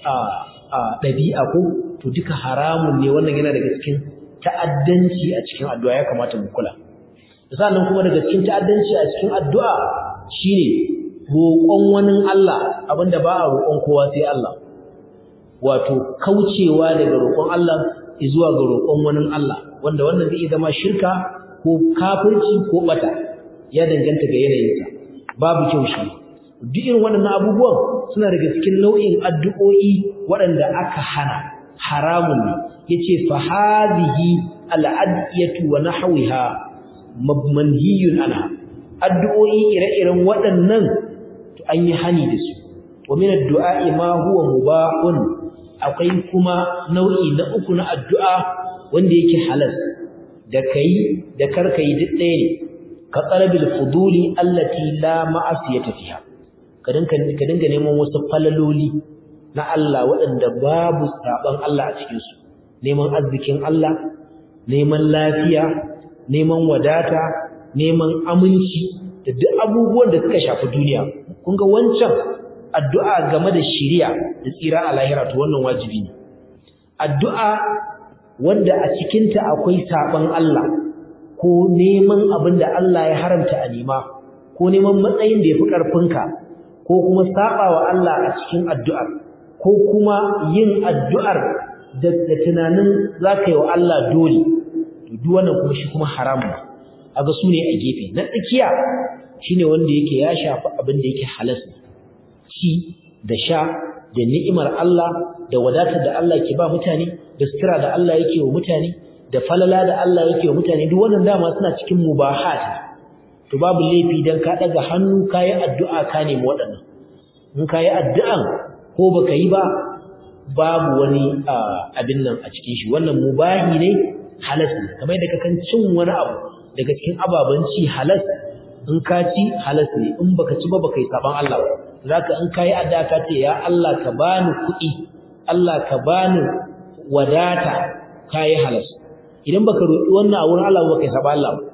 ɗabi'a ko to duka haramun ne wannan yana daga cikin ta'addanci a cikin addu'a ya kamata mu kula sannan kuma daga cikin ta'addanci a cikin addu'a shine roƙon wani Allah abinda ba a roƙon kowa sai Allah wato kaucewa daga roƙon Allah zuwa ga roƙon wani Allah wanda wannan zai zama shirka ko kafirci ko bata ya danganta ga yanayinsa babu kyau shi duk irin waɗannan abubuwan suna daga cikin nau'in addu'o'i waɗanda aka hana haramun ne yace fa hadhihi al'adiyatu wa nahwiha manhiyun anha addu'o'i ire-iren waɗannan to an yi hani da su wa min addu'a ma huwa mubahun akwai kuma nau'i na uku na addu'a wanda yake halal da kai da karkai duk ɗaya ne ka talabil fuduli allati la ma'asiyata fiha ka dinka ka dinga neman wasu falaloli na Allah waɗanda babu saban Allah a cikin su neman arzikin Allah neman lafiya neman wadata neman aminci da duk abubuwan da suka shafi duniya kun ga wancan addu'a game da shiriya da tsira a lahira to wannan wajibi ne addu'a wanda a cikinta akwai saban Allah ko neman abin da Allah ya haramta a nema ko neman matsayin da ya fi ƙarfinka ko kuma saɓawa Allah a cikin addu'ar ko kuma yin addu'ar da tunanin za ka yi wa Allah dole to duk wannan kuma shi kuma haramun aga su ne a gefe na tsakiya shine wanda yake ya shafi abin da yake halas ci da sha da ni'imar Allah da wadatar da Allah ke ba mutane da sutura da Allah yake wa mutane da falala da Allah yake wa mutane duk wannan dama suna cikin mubahat to babu laifi dan ka daga hannu kai addu'a ka nemi waɗannan in kai addu'an ko baka yi ba babu wani abin nan a cikin shi wannan mubahi ne halas ne kamar yadda kakan cin wani abu daga cikin ababen ci halas in ka ci halas ne in baka ci ba baka yi saban Allah ba zaka in kai addu'a ka ce ya Allah ka bani kuɗi Allah ka bani wadata kai halas idan baka roki wannan a wurin Allah ba kai saban Allah ba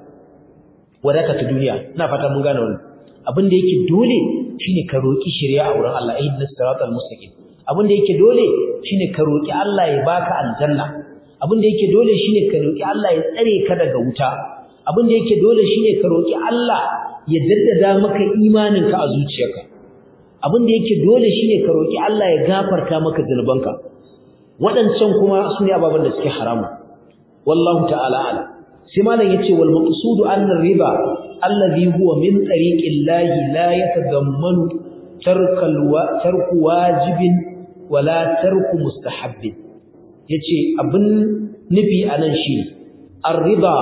wadata ta duniya ina fata mun gane wannan abin da yake dole shine ka roki shari'a a wurin Allah ihdinas siratal mustaqim abin da yake dole shine ka roki Allah ya baka aljanna abin da yake dole shine ka roki Allah ya tsare ka daga wuta abin da yake dole shine ka roki Allah ya daddada maka imaninka a zuciyarka abin da yake dole shine ka roki Allah ya gafarta maka zunubanka waɗancan kuma su ne ababen da suke haramu wallahu ta'ala ala sai malam yace wal maqsudu anna riba alladhi huwa min tariqillahi la yatadammanu tarkal wa tarku wajibin wala tarku mustahabbin yace abin nufi anan shi ar-riba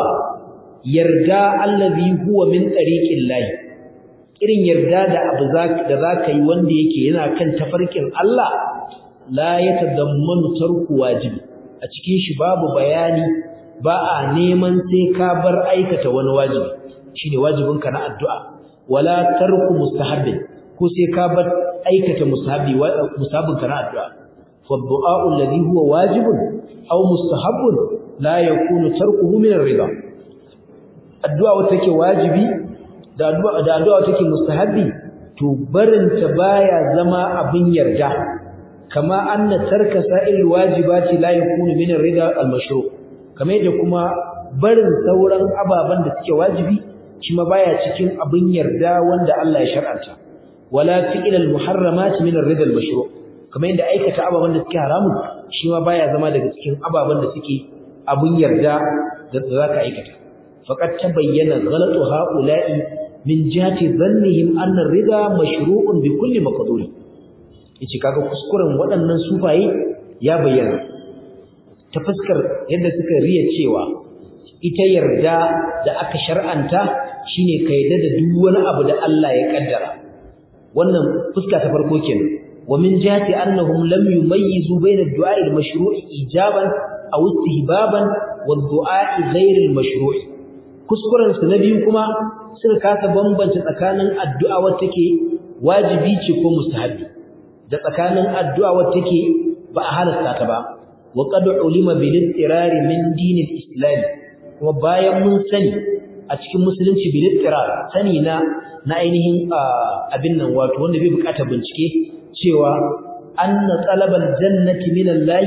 yarda allazi huwa min tariqillahi irin yarda da abu da zaka yi wanda yake yana kan tafarkin Allah la yatadammanu tarku wajibi a cikin shi babu bayani ba a neman sai ka bar aikata wani wajibi shine wajibinka na addu'a wala tarku mustahabbin ko sai ka bar aikata mustahabi mustahabinka na addu'a fa du'a alladhi huwa wajibun aw mustahabbun la yakunu tarkuhu min ar-ridha addu'a wata take wajibi da addu'a da addu'a take mustahabi to barinta baya zama abin yarda kama anna tarka sa'il wajibati la yakunu min ar-ridha al-mashru' kamar yadda kuma barin sauran ababan da suke wajibi shi ma baya cikin abin yarda wanda Allah ya shar'anta wala fi'il al-muharramat min ar-ridha al-mashru' kamar yadda aikata ababan da suke haramun shi ma baya zama daga cikin ababan da suke abin yarda da zaka aikata faqad tabayyana ghalatu ha'ula'i min jihati dhannihim anna ar-ridha mashru'un bi kulli maqdur yace kaga kuskuren waɗannan sufaye ya bayyana ta fuskar yadda suka riya cewa ita yarda da aka shar'anta shine ka yarda da duk wani abu da Allah ya kaddara wannan fuska ta farko kenan wa min jihati annahum lam yumayyizu bayna ad-du'a al-mashru'i ijaban aw istihbaban wa ad-du'a ghayr al-mashru'i kuskuren su na biyu kuma suka kasa bambanta tsakanin addu'a wacce take wajibi ce ko mustahabi da tsakanin addu'a wacce take ba a halasta ta ba wa qad ulima bil ittirari min dinil islam kuma bayan mun sani a cikin musulunci bil ittirar sani na na ainihin abin nan wato wanda bai bukata bincike cewa anna talabal jannati min Allah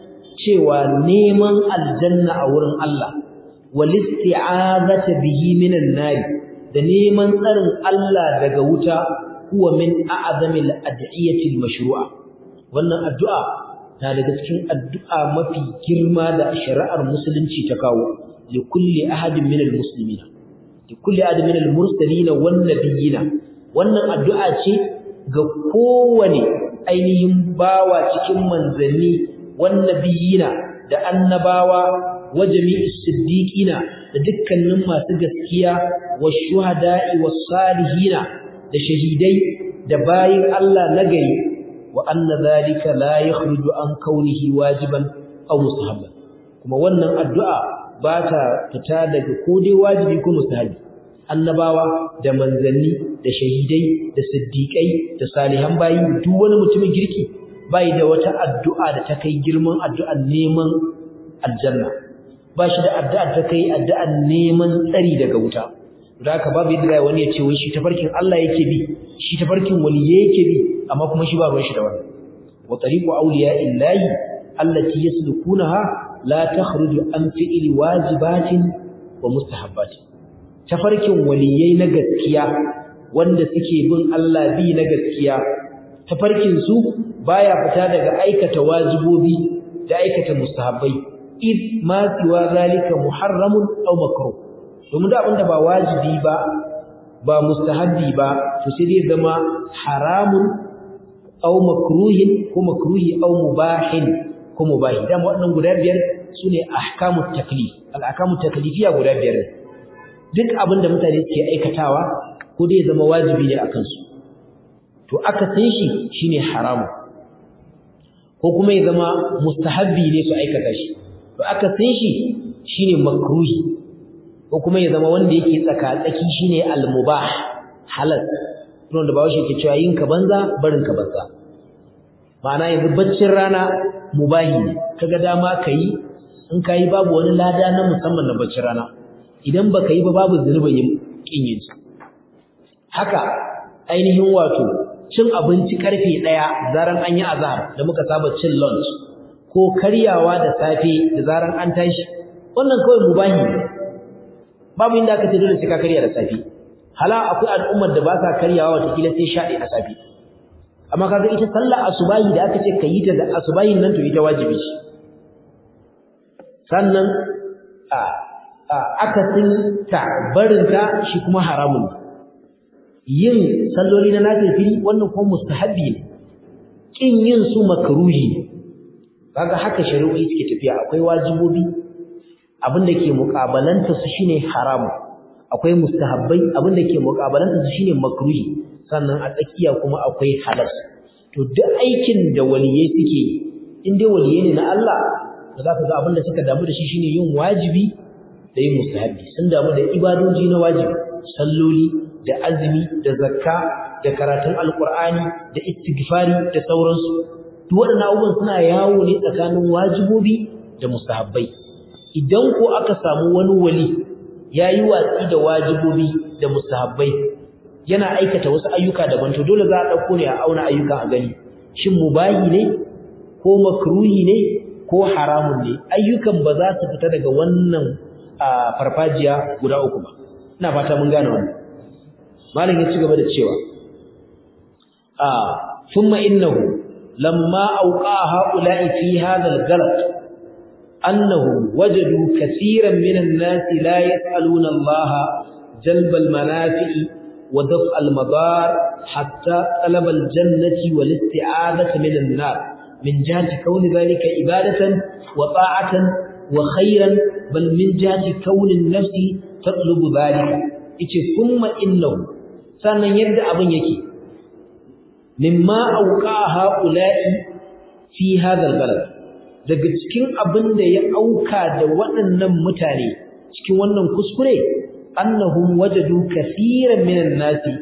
cewa neman aljanna a wurin Allah wal isti'azata bihi minan nar da neman tsarin Allah daga wuta huwa min a'zamil ad'iyati al-mashru'a wannan addu'a na daga cikin addu'a mafi girma da shari'ar musulunci ta kawo li kulli ahadin min al-muslimina li kulli ahadin min al-mursalin wan nabiyina wannan addu'a ce ga kowane ainihin bawa cikin manzanni wan nabiyina da annabawa wa jami'is siddiqina da dukkanin masu gaskiya wa shuhada'i was salihina da shahidai da bayin Allah nagari wa anna zalika la yakhruju an kaunihi wajiban aw mustahabban kuma wannan addu'a ba ta fita daga ko dai wajibi ko mustahabi annabawa da manzanni da shahidai da siddiqai da salihan bayi duk wani mutumin girki bai da wata addu'a da ta kai girman addu'ar neman aljanna ba shi da addu'a ta kai addu'ar neman tsari daga wuta da haka babu yadda wani ya ce wai shi tafarkin Allah yake bi shi tafarkin waliyyi yake bi amma kuma shi ba ruwan shi da wannan wa tariqu awliya illahi allati yaslukunaha la takhruju an fi'li wajibatin wa mustahabbatin tafarkin waliyyai na gaskiya wanda suke bin Allah bi na gaskiya tafarkin su baya fita daga aikata wajibobi da aikata mustahabbai id ma siwa zalika muharramun aw makruh domin da abinda ba wajibi ba ba mustahabbi ba to sai dai zama haramun aw makruhin ko makruhi aw mubahin ko mubahi dan waɗannan guda biyar sune ahkamut taklif al ahkamut taklifiyya guda biyar duk abinda mutane suke aikatawa ko dai zama wajibi ne akan su to aka san shi shine haramun ko kuma ya zama mustahabbi ne su aikata shi to aka san shi shine makruhi ko kuma ya zama wanda yake tsaka-tsaki shine al-mubah halal don da bawo ke cewa yin ka banza barin ka banza ma'ana yanzu baccin rana mubahi ne kaga dama kai in kai babu wani lada na musamman na baccin rana idan baka yi ba babu zunubin yin kin yin haka ainihin wato cin abinci karfe ɗaya zaran an yi azhar da muka saba cin lunch ko karyawa da safe da zaran an tashi wannan kawai mubahi ne babu inda aka ce dole sai ka karya da safe hala akwai al'ummar da ba sa karyawa wata kila sai shaɗi a safe amma kaga ita sallar asubahi da aka ce ka yi ta da asubahin nan to ita wajibi ce sannan a akasin ta barinta shi kuma haramun yin salloli na nafilfili wannan kuma mustahabbi ne kin yin su makruhi ne kaga haka shari'o'i suke tafiya akwai wajibobi abinda ke muƙabalanta su shine haramu akwai mustahabbai abinda ke muƙabalanta su shine makruhi sannan a tsakiya kuma akwai halal to duk aikin da waliyai suke yi in dai waliyai ne na Allah da zaka ga abinda suka damu da shi shine yin wajibi da yin mustahabbi sun damu da ibadoji na wajibi salloli da azumi da zakka da karatun alqur'ani da istighfari da sauransu duk waɗannan abubuwan suna yawo ne tsakanin wajibobi da mustahabbai idan ko aka samu wani wali yayi watsi da wajibobi da mustahabbai yana aikata wasu ayyuka daban to dole za a dauko ne a auna ayyukan a gani shin mubahi ne ko makruhi ne ko haramun ne ayyukan ba za su fita daga wannan farfajiya guda uku ba ina fata mun gane wannan malam ya ci gaba da cewa a thumma innahu lamma auqa haula'i fi hadha al-ghalat annahum wajadu kaseeran minan nasi la yas'aluna Allah jalba al-manafi'i wa daf'a al-madar hatta talaba al-jannati wal isti'adata min an-nar min jihati kauni dhalika ibadatan wa ta'atan wa khayran bal min jihati kauni an-nafsi tatlubu dhalika yace thumma innahu sannan yadda abin yake mimma auqa haula'i fi hadha al-balad daga cikin abin da ya auka da waɗannan mutane cikin wannan kuskure annahum wajadu kaseeran minan nasi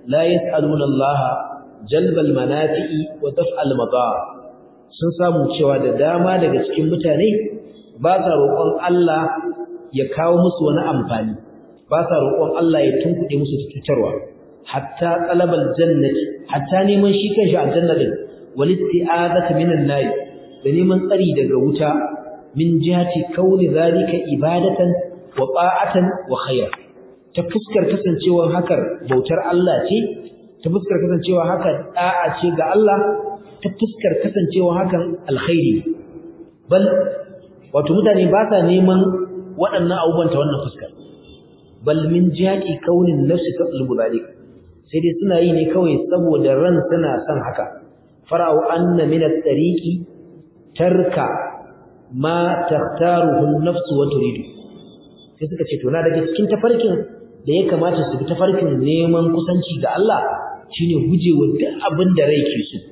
la yas'aluna Allah jalbal manafi'i wa daf'al madar sun samu cewa da dama daga cikin mutane ba sa roƙon Allah ya kawo musu wani amfani ba sa roƙon Allah ya tunkuɗe musu cutarwa hatta talabal jannati hatta neman shi kanshi aljanna din wal isti'azati minan nar da neman tsari daga wuta min jihati kauni zalika ibadatan wa ta'atan wa khair ta fuskar kasancewar hakar bautar Allah ce ta fuskar kasancewa hakan da'a ce ga Allah ta fuskar kasancewa hakan alkhairi bal wato mutane ba sa neman waɗannan abubuwan ta wannan fuskar bal min jihati kaunin nafsi tatlubu zalik sai dai suna yi ne kawai saboda ran suna son haka fara'u anna min at-tariqi tarka ma takhtaruhu an-nafsu wa turidu sai suka ce to na daga cikin tafarkin da ya kamata su bi tafarkin neman kusanci ga Allah shine gujewa duk abin da rai ke so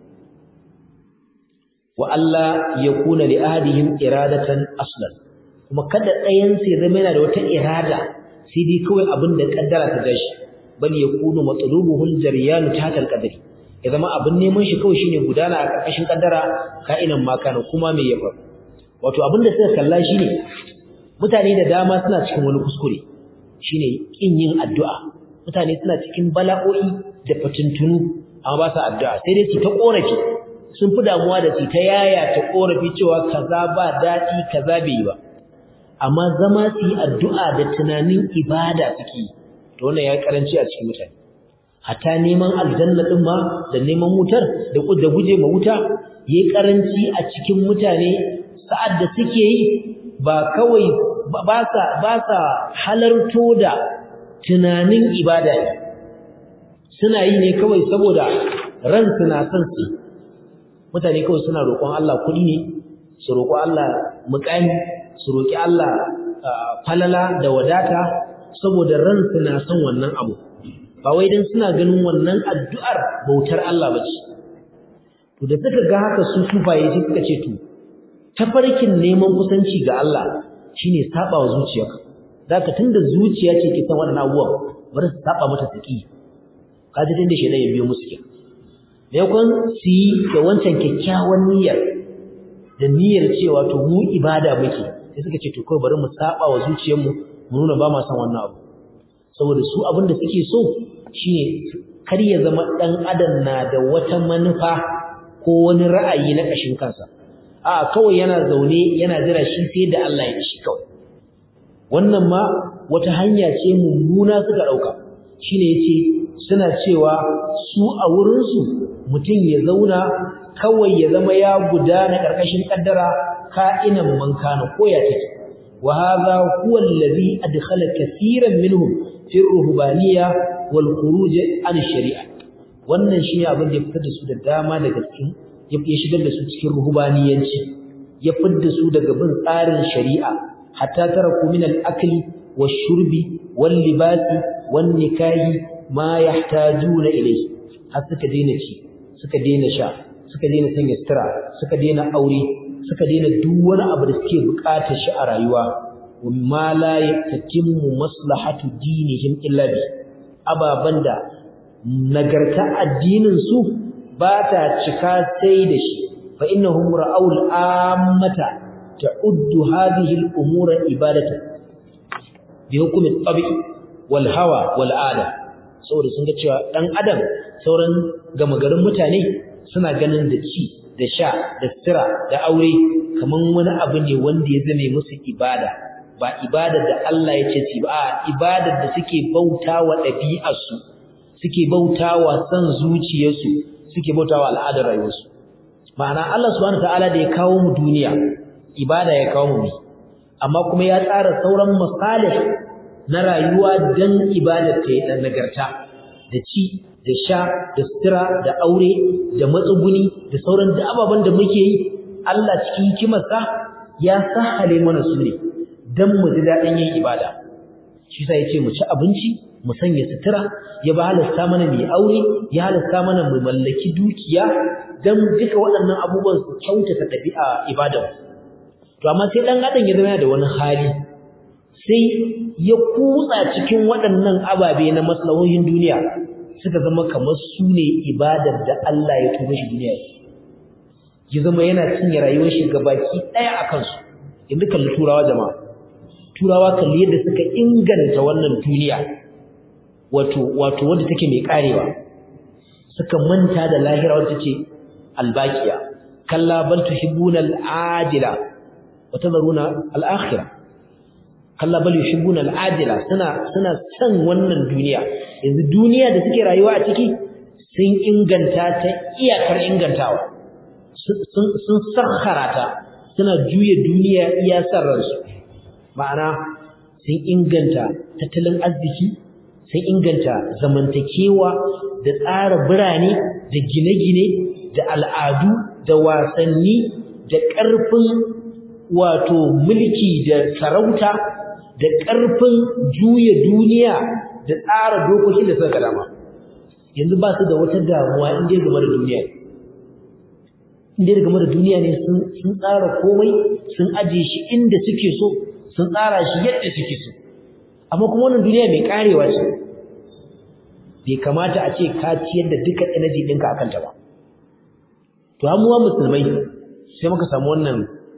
wa Allah ya kuna li ahadihim iradatan aslan kuma kada ɗayan sai zama yana da wata irada sai dai kawai abin da kaddara ta gashi bal yakunu matlubuhu al-jaryan tahta al-qadri ya zama abin neman shi kawai shine gudana a karkashin kaddara ka'inan ma kana kuma me ya faru wato abin da suka kalla shine mutane da dama suna cikin wani kuskure shine kin yin addu'a mutane suna cikin bala'o'i da fatuntunu amma ba sa addu'a sai dai su ta korafi sun fi damuwa da su ta yaya ta korafi cewa kaza ba daɗi kaza bai yi ba amma zama su yi addu'a da tunanin ibada suke yi to wannan ya karanci a cikin mutane hatta neman aljanna din ma da neman wutar da da guje ma wuta yayi karanci a cikin mutane sa'ad da suke yi ba kawai ba sa ba sa halarto da tunanin ibada ne suna yi ne kawai saboda ran suna son su mutane kawai suna roƙon Allah kuɗi ne su roƙo Allah muƙami su roƙi Allah falala da wadata saboda ran suna son wannan abu ba wai dan suna ganin wannan addu'ar bautar Allah bace to da suka ga haka su sufaye sai suka ce to tafarkin neman kusanci ga Allah shine saba wa zuciyarka zaka tunda zuciya ce ke san wannan abubuwan bari su saba mata saki kaji tunda shedan ya biyo musu kenan maimakon su yi da wancan kyakkyawan niyyar da niyyar cewa to mu ibada muke sai suka ce to kawai bari mu saba wa zuciyarmu mu nuna ba ma san wannan abu saboda su abin da suke so shine kar ya zama dan adam na da wata manufa ko wani ra'ayi na kashin kansa a kawai yana zaune yana jira shi sai da Allah ya shi kawai wannan ma wata hanya ce mummuna suka dauka shine yace suna cewa su a wurin su mutum ya zauna kawai ya zama ya gudana karkashin kaddara ka'inan man kana ko ya take wa hadha huwa alladhi adkhala kaseeran minhum fi ruhbaniyya wal khuruj an shari'a wannan shi abin da ya fitar da su da dama daga cikin ya shigar da su cikin ruhbaniyanci ya fitar da su daga bin tsarin shari'a hatta taraku min al-akli wash-shurbi wal-libasi wan-nikahi ma yahtajuna ilayhi har suka daina ci suka daina sha suka daina sanya sutura suka daina aure suka daina duk wani abu da suke bukatar shi a rayuwa wamma la yatimmu maslahatu dinihim illa bi ababan da nagarta addinin su ba ta cika sai da shi fa innahum ra'aul ammata ta'uddu hadhihi al-umura ibadatan bi hukmi tabi wal hawa wal ada saboda sun ga cewa dan adam sauran gama garin mutane suna ganin da ci da sha da sira da aure kaman wani abu ne wanda ya zame musu ibada ba ibadar da Allah ya ce ba ibadar da suke bautawa ɗabi'arsu suke bautawa san zuciyarsu suke bautawa al'adar rayuwarsu ma'ana Allah subhanahu wataala da ya kawo mu duniya ibada ya kawo mu amma kuma ya tsara sauran masalih na rayuwa dan ibadar ta yi nagarta da ci da sha da sutura da aure da matsuguni da sauran da ababen da muke yi Allah cikin hikimarsa ya sahale mana su ne dan mu ji daɗin yin ibada shi sa yace mu ci abinci mu sanya sutura ya ba halasta mana mu aure ya halasta mana mu mallaki dukiya dan duka waɗannan abubuwan su kyautata ɗabi'a ibada to amma sai dan adam ya zama da wani hali sai ya kutsa cikin waɗannan ababe na maslahohin duniya suka zama kamar su ne ibadar da Allah ya tuba shi duniya ya zama yana cinye rayuwar shi gabaki ɗaya a kansu yanzu kalli turawa jama'a turawa kalli yadda suka inganta wannan duniya wato wato wanda take mai karewa suka manta da lahira wanda ce albaqiya kalla bal tuhibbuna al'ajila wa tadharuna al'akhirah kalla bal yuhibbuna al'ajila suna suna san wannan duniya yanzu duniya da suke rayuwa a ciki sun inganta ta iyakar ingantawa sun sun sakhara ta suna juya duniya iya san ransu ma'ana sun inganta tattalin arziki sun inganta zamantakewa da tsara birane da gine-gine da al'adu da wasanni da ƙarfin wato mulki da sarauta da ƙarfin juya duniya da tsara dokokin da suka dama yanzu ba su da wata damuwa inda ya game da duniya inda ya game da duniya ne sun tsara komai sun ajiye shi inda suke so sun tsara shi yadda suke so amma kuma wannan duniya mai karewa ce bai kamata a ce ka ciyar da duka energy ɗinka akan ta ba to amuwa musulmai sai muka samu wannan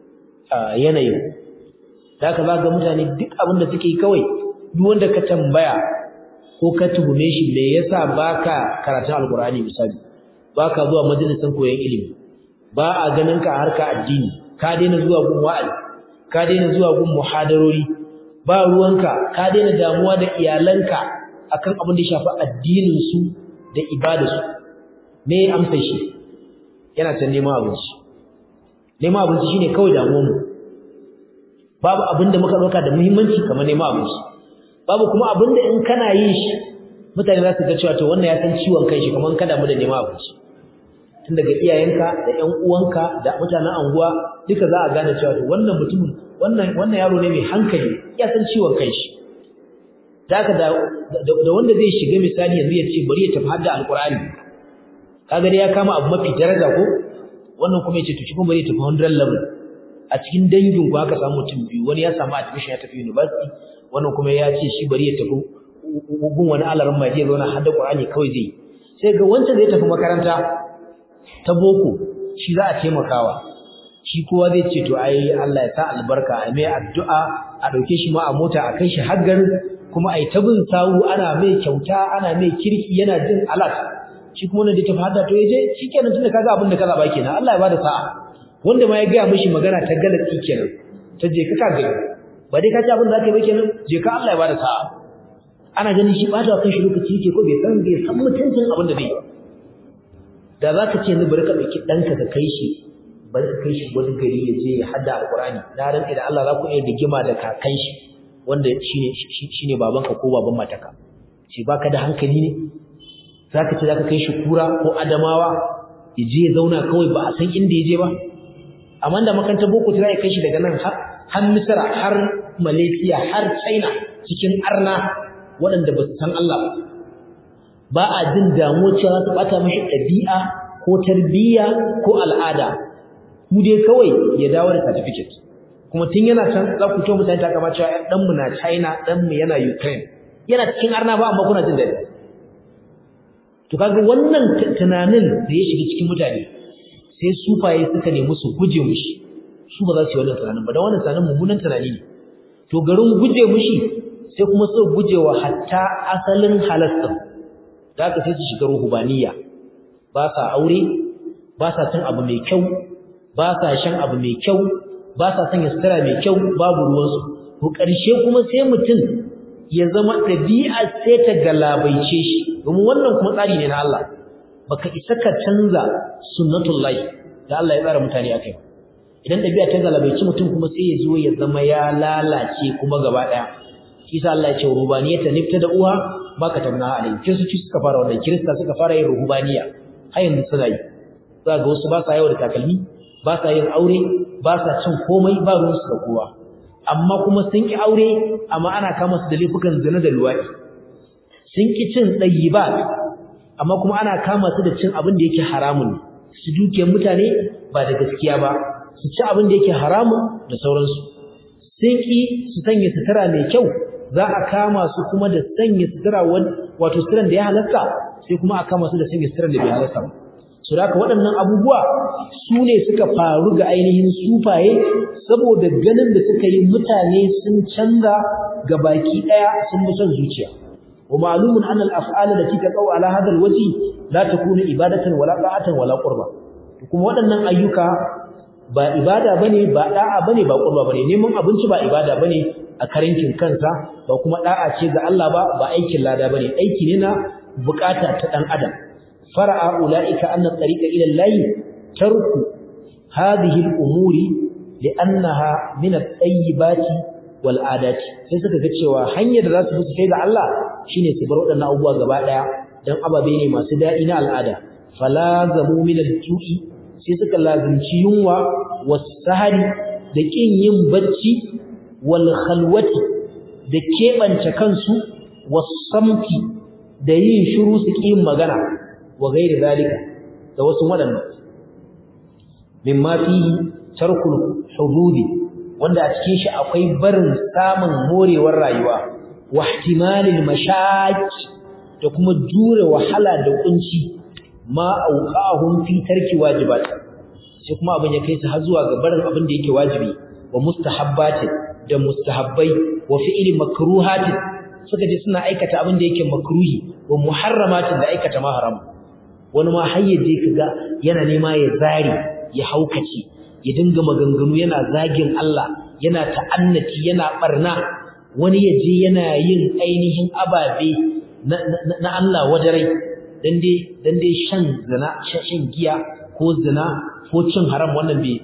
yanayin da haka za ga mutane duk abin da suke kawai duk wanda ka tambaya ko ka tuhume shi me yasa baka karatun alkur'ani misali baka zuwa majalisin koyon ilimi ba a ganin ka harka addini ka daina zuwa gun wa'azi ka daina zuwa gun muhadarori ba ruwanka ka daina damuwa da iyalanka akan abin da ya shafi addinin su da ibadarsu me amsa shi yana can neman abinci neman abinci shine kawai damuwar mu babu abin da muka dauka da muhimmanci kamar neman abinci babu kuma abin da in kana yin shi mutane za su ga cewa to wannan ya san ciwon kanshi kamar ka damu da neman abinci tun daga iyayenka da ƴan uwanka da mutanen anguwa duka za a gane cewa to wannan mutumin wannan wannan yaro ne mai hankali ya san ciwon kanshi haka da da wanda zai shiga misali yanzu ya ce bari ya tafi hadda alqur'ani kaga dai ya kama abu mafi daraja ko wannan kuma ya ce to shi kuma bari ya tafi 100 level a cikin dangin ku aka samu mutum biyu wani ya samu admission ya tafi university wannan kuma ya ce shi bari ya tafi gun wani alarin mai zai zauna hadda qur'ani kawai zai sai ga wancan zai tafi makaranta ta boko shi za a taimakawa shi kowa zai ce to ai Allah ya sa albarka a mai addu'a a dauke shi ma a mota a kai shi har garin kuma ai ta bin sawu ana mai kyauta ana mai kirki yana jin alat shi kuma wanda da ta fada to yaje shikenan tunda kaga abin da kaza ba kenan Allah ya bada sa'a wanda ma ya ga mishi magana ta galati kenan ta je ka kaga ba dai ka ci abin da zaka yi ba kenan je ka Allah ya bada sa'a ana ganin shi bata kan shi lokaci yake ko bai san bai san mutuncin abin da zai yi da za ka ce ni bari ka ɗauki ɗanka ka kai shi bari ka kai shi wani gari ya je ya hada alƙur'ani na rantsi da Allah za ku iya rigima da kakan shi wanda shine shine babanka ko baban mataka ce baka da hankali ne zaka ce zaka kai shi kura ko adamawa ya je ya zauna kawai ba a san inda ya je ba amma da makarantar boko ta zai kai shi daga nan har har Misra har Malaysia har China cikin arna waɗanda ba su san Allah ba ba a jin damuwa cewa za su bata mashi ɗabi'a ko tarbiyya ko al'ada mu dai kawai ya dawo da certificate kuma tun yana can za ku ce mutane ta kama cewa ɗan mu na China ɗan mu yana Ukraine yana cikin arna ba amma kuna jin daɗi to kaga wannan tunanin da ya shiga cikin mutane sai sufaye suka nemi su guje mushi su ba za su yi wannan tunanin ba don wannan tunanin mummunan tunani ne to garin guje mushi sai kuma su guje wa hatta asalin halasta da aka sai su shiga ruhubaniya ba sa aure ba sa cin abu mai kyau ba sa shan abu mai kyau ba sa sanya sutura mai kyau babu ruwansu to ƙarshe kuma sai mutum ya zama ɗabi'a sai ta galabaice shi domin wannan kuma tsari ne na Allah baka isa ka canza sunnatullahi da Allah ya tsara mutane akai idan ɗabi'a ta galabaice mutum kuma sai ya zo ya zama ya lalace kuma gaba ɗaya shi sa Allah ya ce rubaniyata nifta da uwa baka tabna alai kiristoci suka fara wannan kirista suka fara yin ruhubaniya har yanzu suna yi za ga wasu ba sa yawa da takalmi ba sa yin aure ba sa cin komai ba ruwan su da kowa amma kuma sun ki aure amma ana kama su da laifukan zina da luwaɗi sun ki cin ɗayyibat amma kuma ana kama su da cin abin da yake haramun su dukiyar mutane ba da gaskiya ba su ci abin da yake haramun da sauransu sun ki su sanya sutura mai kyau za a kama su kuma da sanya sutura wato suturan da ya halatta sai kuma aka masu da sanya sirrin da bai halarta ba su da waɗannan abubuwa su ne suka faru ga ainihin sufaye saboda ganin da suka yi mutane sun canza ga baki ɗaya sun bi son zuciya wa ma'lumun anna al-af'al allati taqaw ala hadha al-wajhi la takunu ibadatan wala ta'atan wala qurba kuma waɗannan ayyuka ba ibada bane ba da'a bane ba qurba bane neman abinci ba ibada bane a karankin kansa ba kuma da'a ce ga Allah ba ba aikin lada bane aiki ne na bukata ta dan adam فرأى أولئك أن الطريق إلى الله ترك هذه الأمور لأنها من الطيبات والعادات sai suka ga cewa hanyar da za su fi kai ga Allah shine su bar waɗannan abubuwa gaba ɗaya dan ababe ne masu daɗi na al'ada falazamu min al-ju'i sai suka lazimci yunwa was-sahari da kin yin bacci wal khalwati da keɓance kansu was-samti da yin shiru su kin magana wa gairi zalika da wasu waɗannan mimma fihi tarkul hududi wanda a cikin shi akwai barin samun morewar rayuwa wa ihtimalil mashaqi da kuma jure wahala da kunci ma auqahum fi tarki wajibat sai kuma abin ya kai su har zuwa ga barin abin da yake wajibi wa mustahabbatin da mustahabbai wa fi'li makruhatin suka je suna aikata abin da yake makruhi wa muharramatin da aikata ma haram wani ma har yaje kaga yana nema ya zari ya haukace ya dinga maganganu yana zagin Allah yana ta'annati yana barna wani yaje yana yin ainihin ababe na, na, Allah wajarai dan dai dan dai shan zina shan giya ko zina ko cin haram wannan bai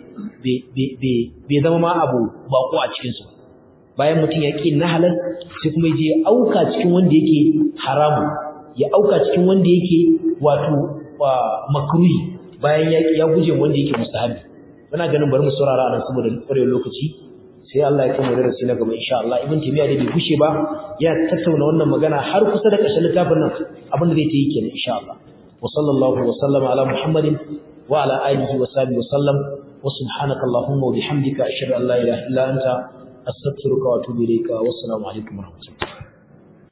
bai zama ma abu bako a cikin su bayan mutum ya ƙi na halal sai kuma je auka cikin wanda yake haramu ya auka cikin wanda yake wato makruhi bayan ya ya guje wanda yake mustahabi muna ganin bari mu saurara anan saboda ƙwarewar lokaci sai Allah ya kama darasi na gaba insha Allah ibn timiya da bai gushe ba ya tattauna wannan magana har kusa da ƙarshen littafin nan abin da zai ta yi kenan insha Allah wa sallallahu wa sallama ala muhammadin wa ala alihi wa sahbihi wa sallam wa subhanaka allahumma wa bihamdika ashhadu an la ilaha illa anta astaghfiruka wa atubu ilayka wa assalamu alaikum wa rahmatullahi